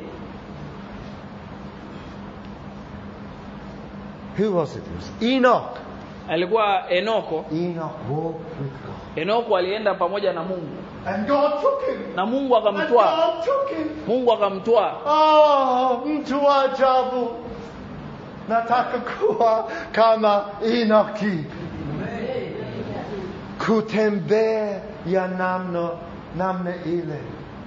A: Who was it? It was Enoch.
B: alikuwa enoko
A: Enoch walked with God.
B: enoko alienda pamoja na mungu
A: And God took him.
B: na mungu
A: And
B: akamtwaa
A: God took him.
B: mungu akamtwaa
A: Oh, mtu wa ajabu. Nataka kuwa kama Enoki. Kutembea ya namna namna ile.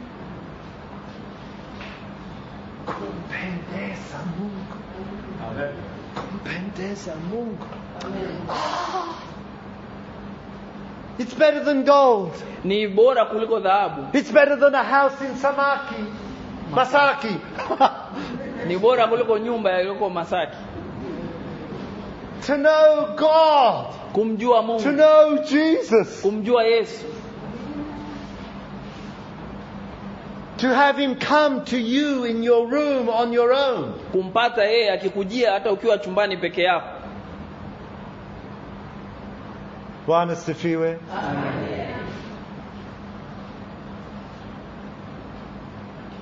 A: Kumpendeza Mungu. Kumpendeza Mungu. Ah. It's better than gold.
B: ni bora kuliko dhahabu
A: It's better than a house in Samaki. Masaki.
B: ni bora kuliko nyumba yaliyoko masaki
A: to know God.
B: kumjua
A: To
B: mungu
A: know Jesus.
B: kumjua yesu
A: To have Him come to you in your room on your own.
B: kumpata yeye akikujia hata ukiwa chumbani peke yako
A: Bwana sifiwe.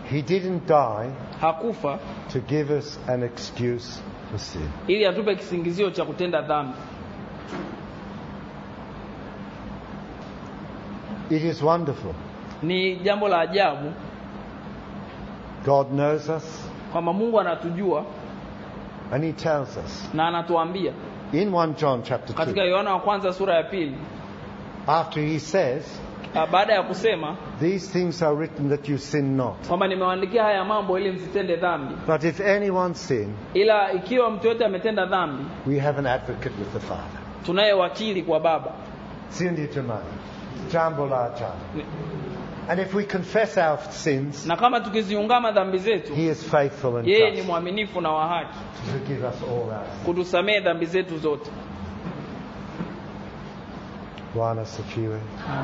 A: He didn't die
B: hakufa
A: to give us an excuse for sin.
B: ili atupe kisingizio cha kutenda dhambi
A: It is wonderful.
B: ni jambo la ajabu
A: God knows us
B: kwamba mungu anatujua
A: and He tells us.
B: na anatuambia
A: In 1 John chapter
B: katika
A: 2,
B: yohana wa kwanza sura ya pili
A: after He says,
B: ah, baada ya kusema
A: These things are written that you sin not.
B: kwamba nimewaandikia haya mambo ili msitende dhambi
A: But if anyone sin,
B: ila ikiwa mtu yote ametenda dhambi
A: we have an advocate with the Father.
B: tunaye wakili kwa baba
A: Sio ndio jamani? Jambo la ajabu.
B: Ni-
A: And if we confess our sins,
B: na kama tukiziungama dhambi zetu
A: He is faithful and
B: yeye ni
A: just
B: mwaminifu na wa haki
A: to forgive us all our sins.
B: kutusamehe dhambi zetu zote
A: Bwana sifiwe.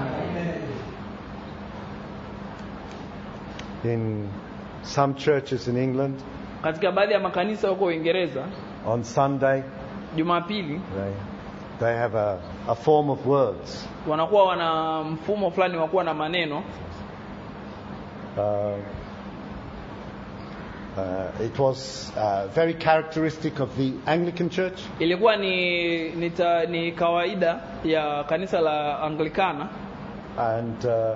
A: In some churches in England,
B: katika baadhi ya makanisa huko uingereza
A: on Sunday,
B: jumapili
A: they, they have a, a form of words.
B: wanakuwa wana mfumo fulani wa kuwa na maneno
A: Uh, uh, it was uh, very characteristic of the Anglican Church.
B: ilikuwa ni ni, ta, ni kawaida ya kanisa la anglikana
A: And uh,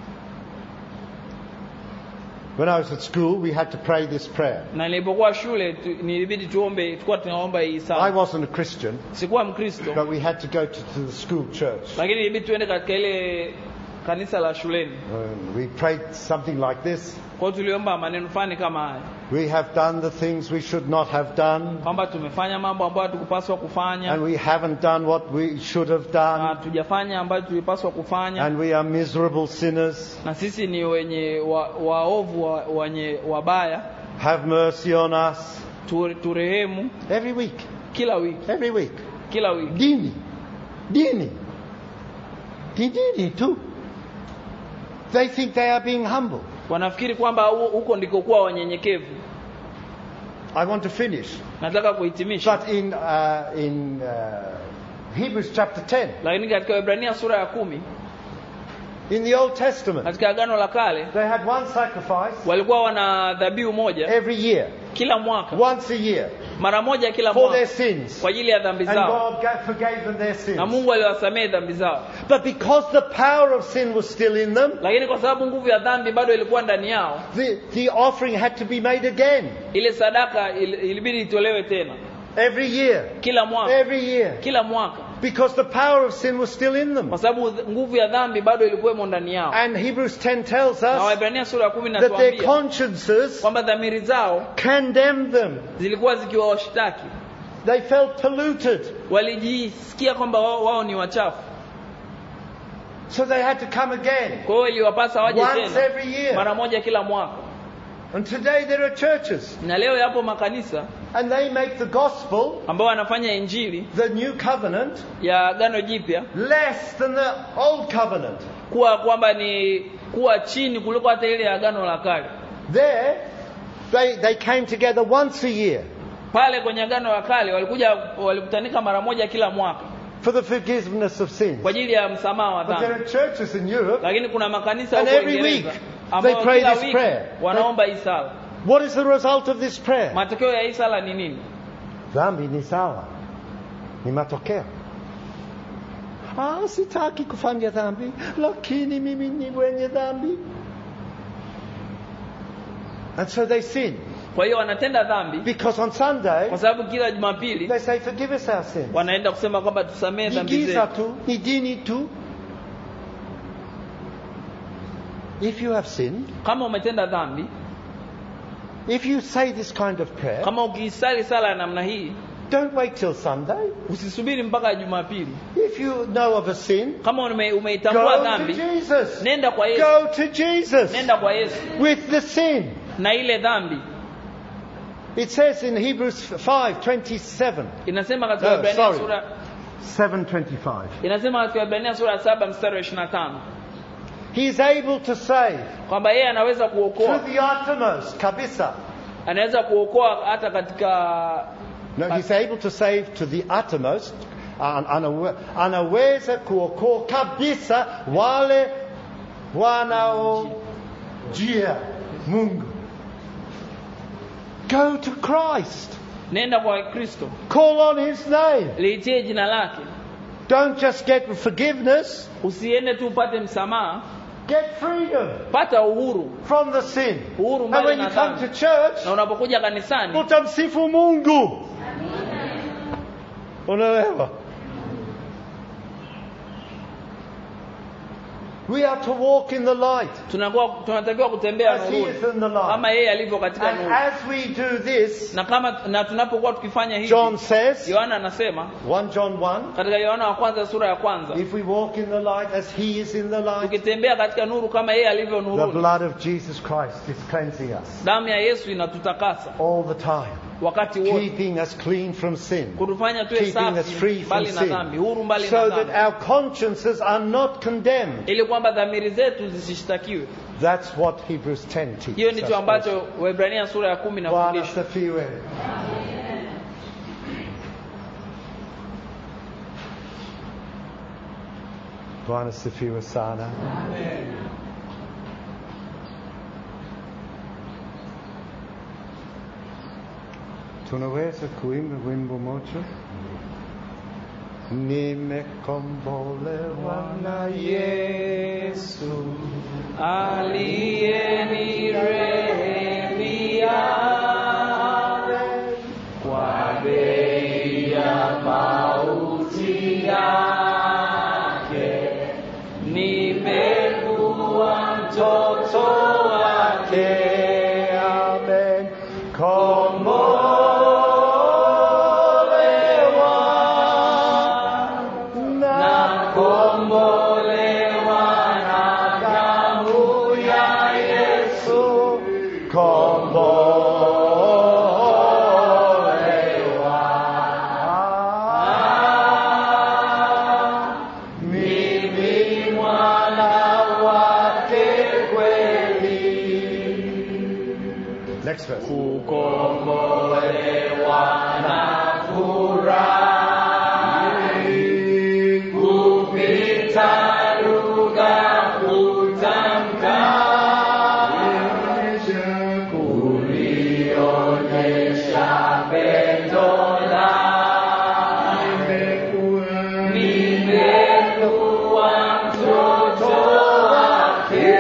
A: when I was at school, we had to pray this prayer.
B: na nilipokuwa shule tu, nilibidi tuombe tulikuwa tunaomba hii
A: I
B: sala
A: wasn't a Christian,
B: sikuwa mkristo
A: but we had to go to, to the school church.
B: lakini ilibidi tuende katika ile kanisa la shuleni
A: And we prayed something like this
B: kwa hiyo tuliomba maneno fulani kama haya
A: We have done the things we should not have done,
B: kwamba tumefanya mambo ambayo hatukupaswa kufanya
A: and we haven't done what we should have
B: na
A: done,
B: hatujafanya ambayo tulipaswa kufanya
A: and we are miserable sinners.
B: na sisi ni wenye wa- waovu wa, wenye wabaya
A: Have mercy on us.
B: tu, turehemu
A: Every week,
B: kila wiki
A: every week.
B: kila wiki
A: Dini, dini, Di- dini too. They think they are being humble.
B: wanafikiri kwamba hu- huko ndiko kuwa wanyenyekevu
A: I want to finish,
B: nataka kuhitimisha
A: but in uh, in uh, Hebrews chapter 10,
B: lakini katika Waebrania sura ya kumi
A: in the Old Testament,
B: katika agano la kale
A: they had one sacrifice
B: walikuwa wana dhabihu moja
A: every year,
B: kila mwaka
A: once a year,
B: mara moja kila
A: for their
B: mwaka
A: sins.
B: kwa ajili ya dhambi
A: And
B: zao
A: God ga- forgave them their
B: na
A: sins.
B: Mungu aliwasamehe dhambi zao
A: But because the power of sin was still in them,
B: lakini kwa sababu nguvu ya dhambi bado ilikuwa ndani yao
A: the, the offering had to be made again
B: ile sadaka il- ilibidi itolewe tena
A: every year,
B: kila mwaka
A: every year,
B: kila mwaka
A: because the power of sin was still in them.
B: kwa sababu th- nguvu ya dhambi bado ilikuwemo ndani yao
A: And Hebrews 10 tells
B: na
A: us
B: Waebrania sura ya kumi
A: that their
B: natuambia
A: consciences
B: kwamba dhamiri zao
A: condemned them.
B: zilikuwa zikiwawashtaki
A: They felt polluted.
B: walijisikia kwamba wao, wao ni wachafu
A: So they had to come again
B: kwa hiyo iliwapasa waje
A: once
B: tena
A: every year.
B: mara moja kila mwaka
A: And today there are churches
B: na leo yapo makanisa
A: and they make the gospel,
B: ambao wanafanya injili
A: the new covenant,
B: ya agano jipya
A: less than the old covenant.
B: kuwa kwamba ni kuwa chini kuliko hata ile ya agano la kale
A: There, they, they came together once a year
B: pale kwenye agano la kale walikuja walikutanika mara moja kila mwaka
A: for the forgiveness of sins.
B: kwa ajili ya msamaha wa
A: But there
B: dhambi
A: are churches in Europe.
B: lakini kuna makanisa
A: And
B: huko
A: every
B: Uingereza
A: week
B: ambao
A: they pray
B: kila
A: this
B: wiki
A: prayer.
B: wanaomba hii sala
A: What is the result of this prayer?
B: matokeo ya hii sala ni nini
A: Dhambi ni sawa, ni matokeo. Ah, sitaki kufanya dhambi, lakini mimi ni mwenye dhambi. And so they sin
B: kwa hiyo wanatenda dhambi
A: because on Sunday
B: kwa sababu kila jumapili
A: they say, "Forgive us our sins."
B: wanaenda kusema kwamba tusamehe
A: Ni
B: dhambi
A: giza
B: zetu
A: tu, ni dini tu. If you have sinned,
B: kama umetenda dhambi
A: if you say this kind of prayer,
B: kama ukiisali sala ya namna hii
A: don't wait till Sunday.
B: usisubiri mpaka jumapili
A: If you know of a sin,
B: kama ume, umeitambua
A: go to
B: dhambi
A: Jesus.
B: nenda kwa yesu
A: Go to Jesus
B: nenda kwa yesu
A: with the sin.
B: na ile dhambi
A: It says in Hebrews 5:27.
B: inasema katika
A: No,
B: Waebrania
A: sorry.
B: sura
A: 7:25.
B: inasema katika Waebrania sura ya saba mstari wa ishirini na tano
A: He is able to save
B: kwamba yeye anaweza
A: to
B: kuokoa
A: the uttermost, kabisa.
B: anaweza kuokoa hata katika
A: No, he's able to save to the uttermost. An- anawe- Anaweza kuokoa kabisa wale wanaojia Mungu. Go to Christ.
B: nenda kwa kristo
A: Call on His name.
B: liitie jina lake
A: Don't just get forgiveness,
B: usiende tu upate msamaha
A: get freedom
B: pata uhuru
A: from the sin.
B: uhuru
A: And
B: mbali
A: when
B: na
A: you come to
B: dhambi
A: church,
B: na unapokuja kanisani
A: utamsifu Mungu. Unaelewa? We are to walk in the light
B: tunakuwa tunatakiwa kutembea
A: as He is
B: nuruni
A: in the light.
B: kama yeye alivyo katika
A: And
B: nuru
A: as we do this,
B: na kama na tunapokuwa tukifanya hivi
A: John says,
B: yohana anasema
A: 1 John 1,
B: katika yohana wa kwanza sura ya kwanza
A: if we walk in the light as He is in the light,
B: tukitembea katika nuru kama yeye alivyo
A: the
B: nuruni
A: blood of Jesus Christ is cleansing us
B: damu ya yesu inatutakasa
A: all the time,
B: wakati wote
A: keeping us clean from sin.
B: kutufanya tuwe
A: keeping us free
B: safi
A: from
B: mbali na dhambi huru
A: sin,
B: mbali na
A: so that
B: dhambi
A: our consciences are not condemned.
B: ili kwamba dhamiri zetu zisishtakiwe
A: That's what Hebrews 10
B: hiyo
A: teaches
B: ndicho
A: us.
B: ambacho wahibrania sura ya kumi
A: Bwana
B: inafundisha
A: asifiwe. Bwana asifiwe sana. Tunaweza kuimba wimbo moja? Nimekombolewa na Yesu.
B: aliyenirehemia kwa bei ya mauti yake nimekuwa mtoto wake
A: Amen. Kombolewa
B: na kombolewa na damu ya Yesu
A: kombolewa. Mimi mwana wake kweli. Next verse.
B: kukombolewa na furahi kupita lugha kutamka kulionyesha pendo lake nimekuwa mtoto wake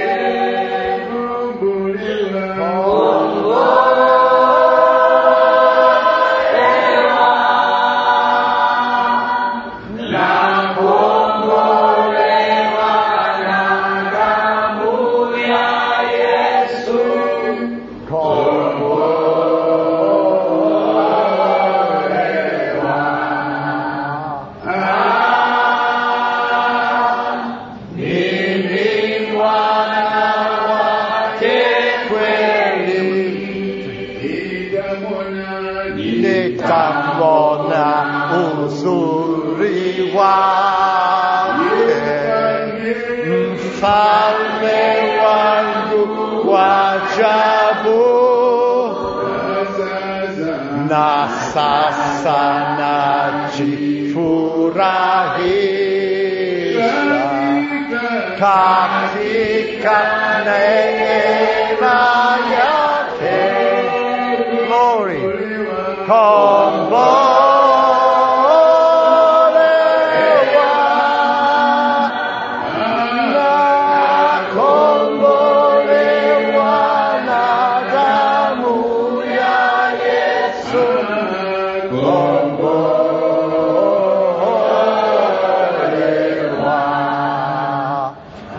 A: Nitamwona uzuri wake, mfalme wangu wa ajabu, na sasa najifurahisha katika neema yake. Glory. Kombolewa na kombolewa na damu ya Yesu. Kombolewa.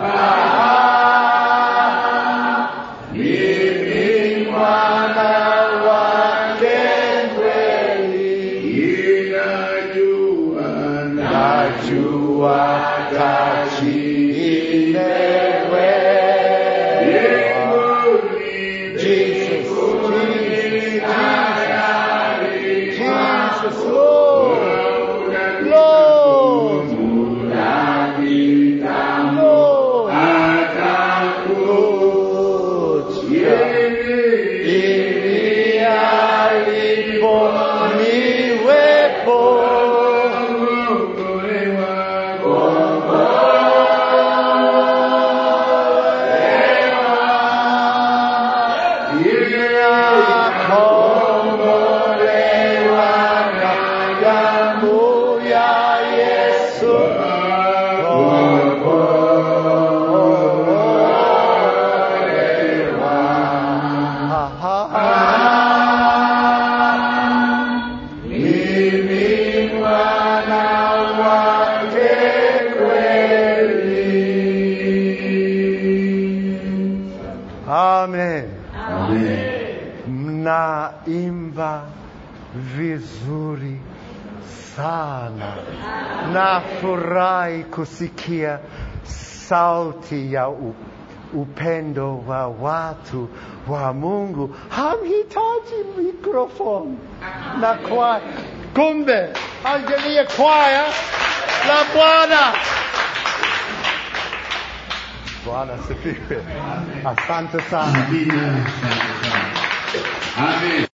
A: Mimi mwana wake kweli, najua tajielewa. Jesus, Jesus, Jesus, Lord, Lord, Lord, Lord, ili alipo niwepo. Kombolewa. mnaimba vizuri sana. Nafurahi kusikia sauti ya u, upendo wa watu wa Mungu. Hamhitaji mikrofoni na kwaya, kumbe angalia kwaya la Bwana. Bwana sifiwe. Asante sana.
C: Amina. Asante sana. Amen.